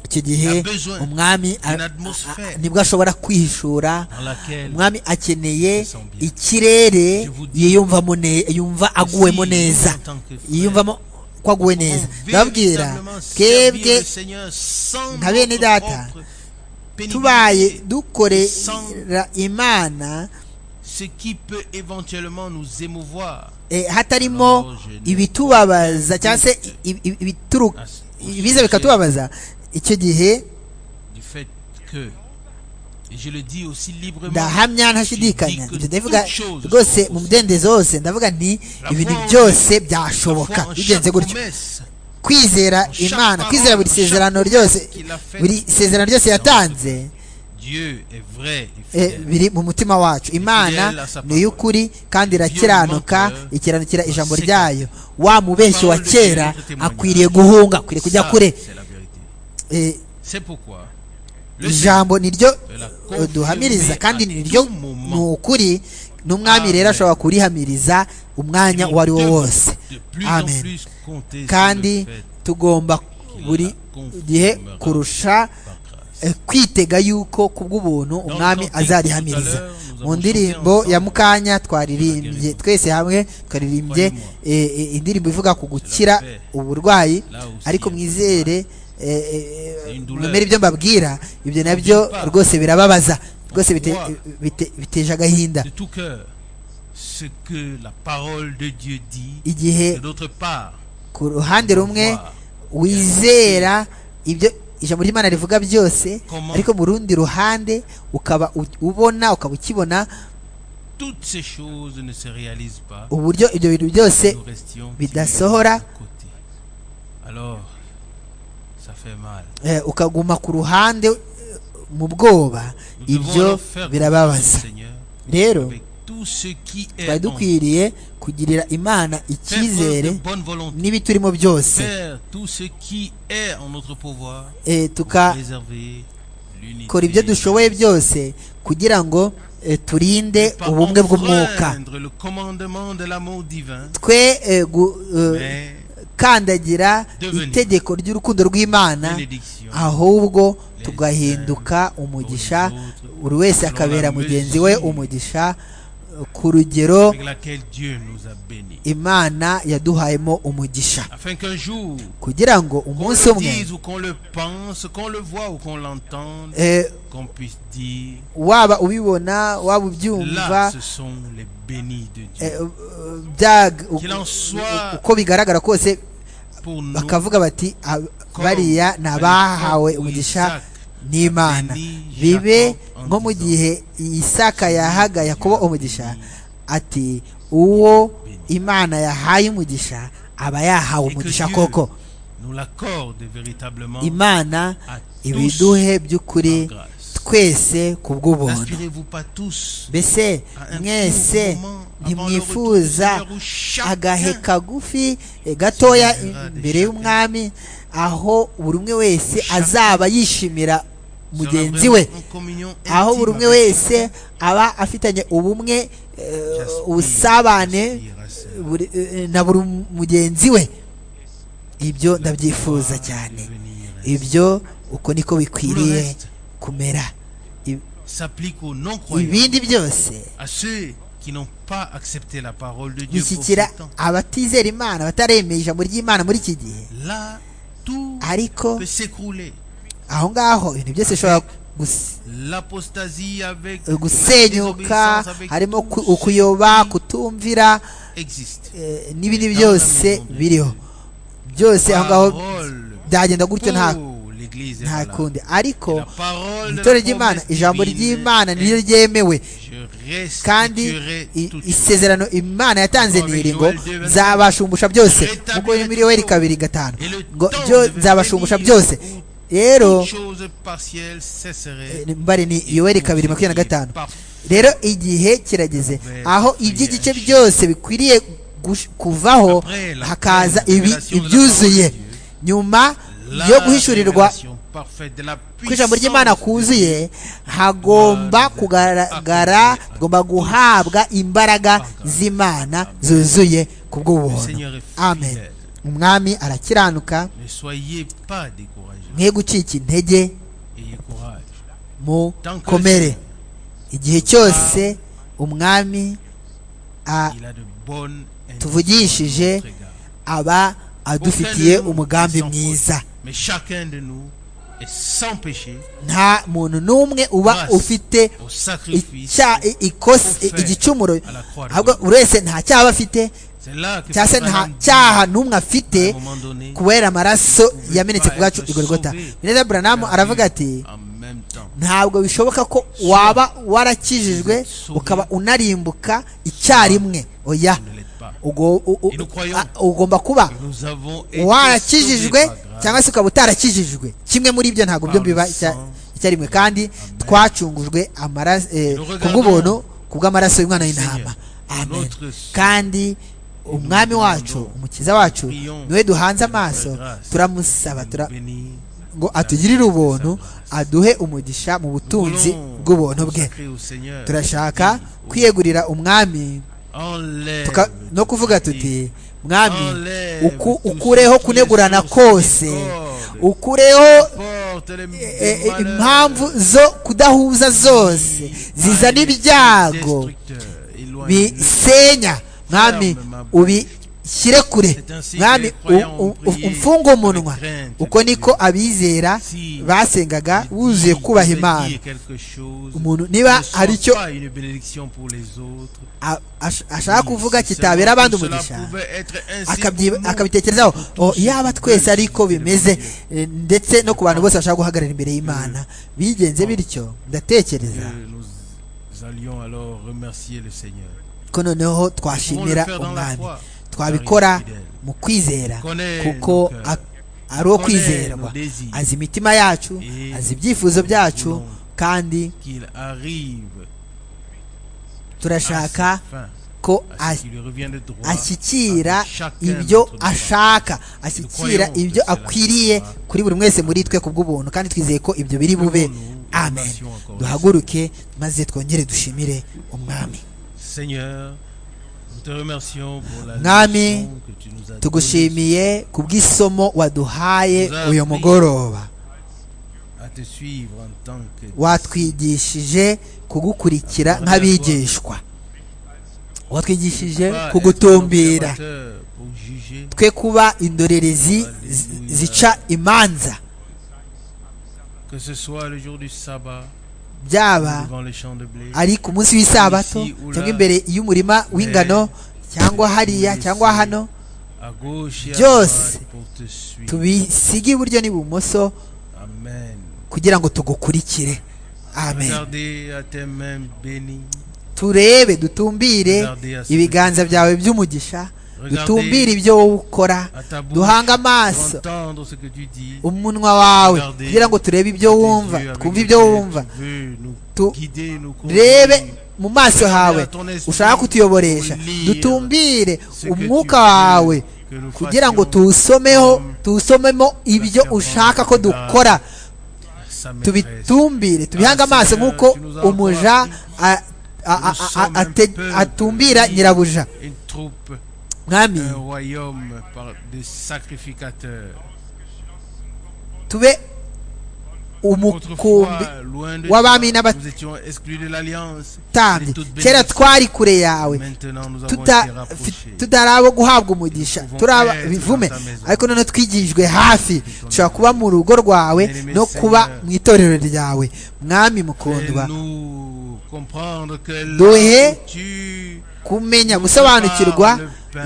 icyo gihe umwami a- a- nibwo ashobora kwihishura Dans laquelle umwami akeneye ikirere yiyumvamo ne- yumva aguwemo neza yiyumvamo ko aguwe neza ndababwira twebwe nka bene data tubaye dukorera imana ce qui peut éventuellement nous émouvoir eh, hatarimo ibitubabaza cyangwa se ibi- ibi- ibituru- à ce- au ibiza sujet bikatubabaza icyo gihe du fait que et je le dis aussi librement ndahamya ntashidikanya Ibyo ibyo ndavuga shows rwose are mu mudendezo wose ndavuga nti ibintu byose byashoboka parfois en bigenze chaque gutyo promesse kwizera Imana kwizera buri sezerano ryose buri sezerano ryose yatanze Dieu est vrai et eh, fidèle. biri mu mutima wacu imana ni iy'ukuri kandi irakiranuka ikiranukira ijambo ryayo wa mubeshyi wa kera akwiriye guhunga akwiriye kujya Ça, kure c'est la vérité. Eh, C'est pourquoi le ijambo ni ryo Seigneur l'a eh, duhamiriza confirmé kandi à ni ryo tout ni moment. ukuri n'umwami rero Amen. ashobora kurihamiriza umwanya Nous uwo ari wo devons wose de plus en Amen. plus compter sur kandi le fait tugomba buri gihe kurusha par grâce. eh, kwitega yuko kubw'ubuntu umwami notre azarihamiriza tout à l'heure, nous mu avons ndirimbo chanté ya ensemble. mukanya twaririmbye twese hamwe twaririmbye eh, eh, indirimbo ivuga ku gukira paix. uburwayi Là aussi, ariko il y a mwizere eh, eh, C'est une douleur. mwemere ibyo mbabwira ibyo nabyo N'oublie pas. rwose birababaza rwose bite- Pourquoi? bite- biteje agahinda de tout cœur ce que la parole de Dieu dit et igihe d'autre part ku ruhande rumwe voir wizera ibyo ijambo ry'imana rivuga byose Comment? ariko mu rundi ruhande ukaba u- ubona ukaba ukibona toutes ces choses ne se réalisent pas uburyo ibyo bintu byose nous restions bidasohora. timides à côté. alors ça fait mal eh, ukaguma ku ruhande eh, mu bwoba nous devons ibyo alors faire confiance au birababaza Seigneur rero avec tout ce qui twari est en nous. dukwiriye kugirira imana Faire preuve de icyizere bonne volonté n'ibiturimo byose faire tout ce qui est en notre pouvoir eh, pour tuka préserver l'unité kora ibyo dushoboye byose kugira ngo eh, turinde pas ubumwe bw'umwuka enfreindre le commandement de l'amour divin twe eh, gu- eh, mais kandagira Devenir. itegeko ry'urukundo rw'imana bénédiction ahubwo tugahinduka umugisha buri wese akabera mugenzi we umugisha ku rugero avec laquelle Dieu nous a bénis imana yaduhayemo umugisha afin qu'un jour kugira ngo qu'on umunsi le umwe dise ou qu'on le pense qu'on le voit ou qu'on l'entende eh, qu'on puisse dire waba ubibona waba là ubyumva ce sont les bénis de eh, Dieu eh, byaga- Qu'il en soit- uko bigaragara kose pour nous bakavuga bati "Ah, comme bariya ni à abahawe l'époque où umugisha Isaac n'imana béni bibe Jacob en nko mu disant, gihe isaka yahaga yakobo Dieu umugisha béni. ati uwo Béni. imana yahaye umugisha aba yahawe Et que umugisha Dieu koko nous l'accorde véritablement imana à tous ibiduhe by'ukuri en grâce. twese ku bw'ubuntu N'aspirez-vous pas tous mbese à un mwese court moment avant le retour du ntimwifuza Seigneur où chacun agahe kagufi eh, gatoya Seigneur imbere des y'umwami aho buri umwe wese Chacun azaba yishimira sera mugenzi vraiment we en communion aho intime buri umwe avec wese aba afitanye ubumwe eh, J'aspire, ubusabane j'aspire à cela. buri- eh, na buri mugenzi we ibyo ndabyifuza cyane Devenir ibyo uko niko Tout le bikwiriye reste kumera I- s'applique aux non-croyants, ibindi byose à ceux qui n'ont pas accepté la parole de Dieu pour bishyikira ce temps. abatizera imana bataremeye ijambo ry'imana muri iki gihe Là, tout ariko peut s'écrouler. aho ngaho ibintu byose bishobora gus- L'apostasie avec la gusenyuka désobéissance avec harimo tout ku- ukuyoba kutumvira existe. eh, n'ibindi byose biriho byose aho ngaho Parole byagenda gutyo nta pour l'Église est nta valable. kundi ariko La parole de itorero la ry'imana promesse ijambo divine ry'imana niryo est- ryemewe Je kandi restituerai i- tout isezerano imana yatanze Kuko niri Joel ngo devenu- nzabashumbusha byose Rétablir nk'uko biri muri tout. yoweri kabiri gatanu Et le ngo temps byo devenu nzabashumbusha béni, byose où rero Toute chose partielle cesserait. eh, mbare ni et yoweri tout kabiri ce makumyabiri na qui est gatanu parfait rero igihe kirageze Vers aho prière. iby'igice byose bikwiriye gush- kuvaho Après la hakaza pleine ibi révélation de la ibyuzuye parole de Dieu. nyuma La yo guhishurirwa révélation parfaite de la ko ijambo ry'imana puissance de Dieu. kuzuye hagomba kugaragara tugomba guhabwa imbaraga z'imana zuzuye ku Le bw'ubuntu Seigneur est amen fidèle. umwami arakiranuka Ne soyez pas découragés. mwe gucika intege Ayez courage. mu komere igihe cyose umwami a- Il a de bonnes Tuvugishije intentions à notre égard. aba adufitiye Aucun de nous umugambi ne s'en mwiza fout. Mais chacun de nous et sans péché nta muntu n'umwe uba grâce ufite au sacrifice. icya i- ikos- i- offert igicumuro à la croix de ahubwo Christ. buri wese nta cyaha aba afite C'est là que cyangwa se Paul nta Allen dit, cyaha n'umwe afite à un moment donné, kubera amaraso yamenetse pas bwacu être igorigota sauvé. neza buranamu perdu aravuga ati en même temps. ntabwo bishoboka ko waba warakijijwe Sauvé. ukaba unarimbuka icyarimwe oya Vous ne l'êtes pas. ugo- u- u- Et nous croyons. a- ugomba kuba Nous avons été sauvés warakijijwe par grâce cyangwa se ukaba utarakijijwe kimwe muri ibyo ntabwo byo Par le biba icya- sang. icyarimwe kandi twacungujwe amaraso eh, Nous regardons kubw'ubuntu kubw'amaraso y'umwana le w'intama Seigneur, amen notre Seigneur. kandi umwami nous wacu demandons, umukiza wacu nous prions, niwe duhanze amaso par grâce, turamusaba tura- bénis. ngo atugirire ubuntu aduhe umugisha mu Nous butunzi voulons bw'ubuntu bwe consacrer au Seigneur. turashaka Oui. kwiyegurira umwami Enlève tuka- tout no kuvuga ce qui est tuti mwami Enlève uku- tout ce ukureho qui est kunegurana source de kose discorde. ukureho porte les eh, eh, malheurs impamvu zo kudahuza zose zizana ibyago destructeurs, éloigne-nous. bisenya mwami ubishyire kure mwami u- u- u- umfunge umunwa uko niko abizera basengaga wuzuye kubaha imana umuntu niba hari icyo a- ash- ashaka kuvuga kitabera abandi umugisha akabyi- akabitekerezaho O, yaba twese ariko bimeze eh, ndetse no ku bantu bose bashaka guhagarara imbere y'imana bigenze bityo ndatekereza Nous allions alors remercier le Seigneur. ko noneho twashimira umwami twabikora mu kwizera kuko a- ari uwo kwizerwa azi imitima yacu azi ibyifuzo byacu kandi Qu'il arrive à sa turashaka fin, ko à ce a- qu'il lui revient de droit, ashyikira avec chacun ibyo notre droit. ashaka ashyikira ibyo akwiriye kuri buri mwese muri twe kubw'ubuntu kandi twizeye ko ibyo biri bube amen duhaguruke maze twongere dushimire umwami Seigneur, nous te remercions pour la Mwami, leçon que tu nous as donnée tugushimiye ku bw'isomo waduhaye uyu mugoroba à te suivre en tant que watwigishije kugukurikira nk'abigishwa watwigishije Pas être kugutumbira observateur pour juger, twe kuba indorerezi zi- zica imanza que ce soit le jour du sabbat, byaba devant les champs de blé, ari ku munsi w'isabato Ici ou là. cyangwa imbere y'umurima w'ingano cyangwa hariya cyangwa hano à gauche et à Dios. droite pour te suivre. tubisige iburyo n'ibumoso Amen. kugira ngo tugukurikire amen Regardez à tes mains bénies. turebe dutumbire ibiganza byawe by'umugisha dutumbire ibyo wowe ukora À ta bouche, duhange pour amaso entendre ce que tu dis. umunwa wawe kugira ngo turebe ibyo wumva Tes yeux avec twumve ibyo lesquels wumva tu veux nous Tu- guider, nous rebe conduire. mu maso hawe ushaka kutuyoboresha dutumbire umwuka wawe kugira ngo tuwusomeho tuwusomemo ibyo ushaka ko dukora Sa maîtresse. tubitumbire tubihange amaso nk'uko umuja a- a- a- a- a- ate- atumbira nyirabuja Une troupe, mwami un royaume par des sacrificateurs. tube umukumbi Autrefois, loin de wa toi, bami n'aba- nous étions exclus de l'alliance. tambi de toute kera bénédiction. twari kure yawe Maintenant, nous avons tuta- été rapprochés. fi- tutari abo guhabwa umugisha Tuvumve turi aba- neza bivume za maison. ariko noneho twigijwe hafi dushobora kuba mu rugo rwawe Bien-aimé no kuba Seigneur. mu itorero ryawe mwami mukundwa Nous comprendre que Dohe là où tu kumenya gusobanukirwa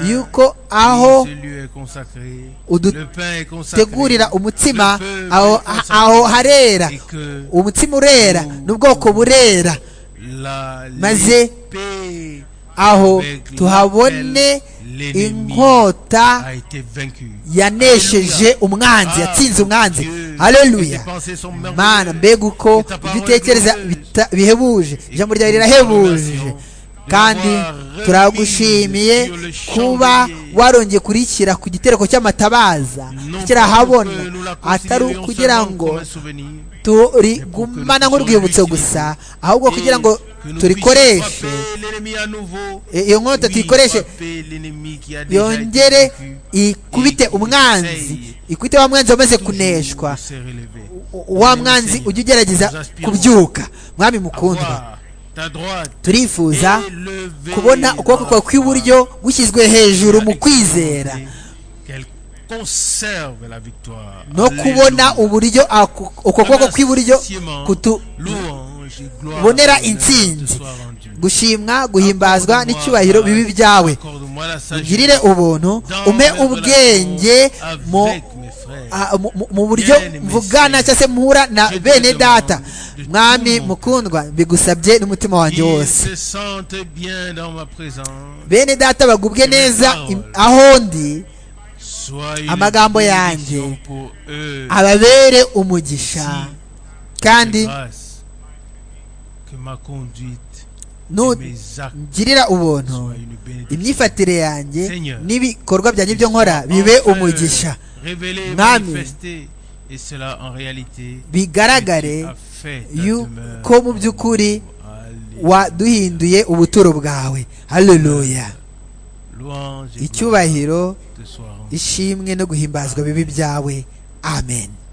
yuko aho ce lieu est consacré, udu- le pain est consacré, tegurira umutsima le peuple aho est consacré, aho harera et que umutsima urera n'ubwoko burera la maze l'épée aho avec tuhabone laquelle l'ennemi inkota a été vaincu. yanesheje umwanzi Ah, yatsinze umwanzi Dieu, et haleluya tes pensées sont merveilleuses. mana mbega uko Et ta ibyo parole utekereza glorieuse. bita- bihebuje ijambo ryawe Nous rirahebuje remercions de kandi l'avoir turagushimiye remis sur le kuba chandelier. warongeye kurikira ku gitereko cy'amatabaza Non tukirahabona pour que nous la atari considérions ukugira seulement ngo comme un souvenir, turigumana nk'urwibutso gusa ahubwo kugira ngo turikoreshe Eh, iyo nkota tuyikoreshe yongere yongere ikubite umwanzi ikubite wa mwanzi wamaze kuneshwa kuneshwa U- wa mwanzi ujya ugerageza kubyuka mwami mukundwa kundwa turifuza kubona kubona ukuboko kwawe kw'iburyo gushyizwe hejuru mu kwizera conserve la victoire. no kubona uburyo ako- uko kuboko kw'iburyo kutu bonera bonera intsinzi gushimwa guhimbazwa n'icyubahiro bibi byawe ugirire ubuntu umpe ubwenge mu a- mu- mu- mu buryo mvugana cyangwa se mpura na bene data mwami mukundwa mbigusabye n'umutima wanjye wose se sentent bien dans ma présence. bene data bagubwe neza im- aho ndi Sois une Amagambo bénédiction yanjye. pour eux. ababere umugisha kandi Ces grâces Que ma conduite et nu- mes actes ngirira ubuntu soient une bénédiction. imyifatire yanjye Seigneur, n'ibikorwa byanjye byo nkora bibe umugisha Révéler, Mwami. manifester, et cela en réalité, bigaragare tu as fait ta demeure yuko mu by'ukuri Alléluia. waduhinduye ubuturo bwawe haleluya Louange et gloire icyubahiro te soient rendues. ishimwe no guhimbazwa bibi byawe amen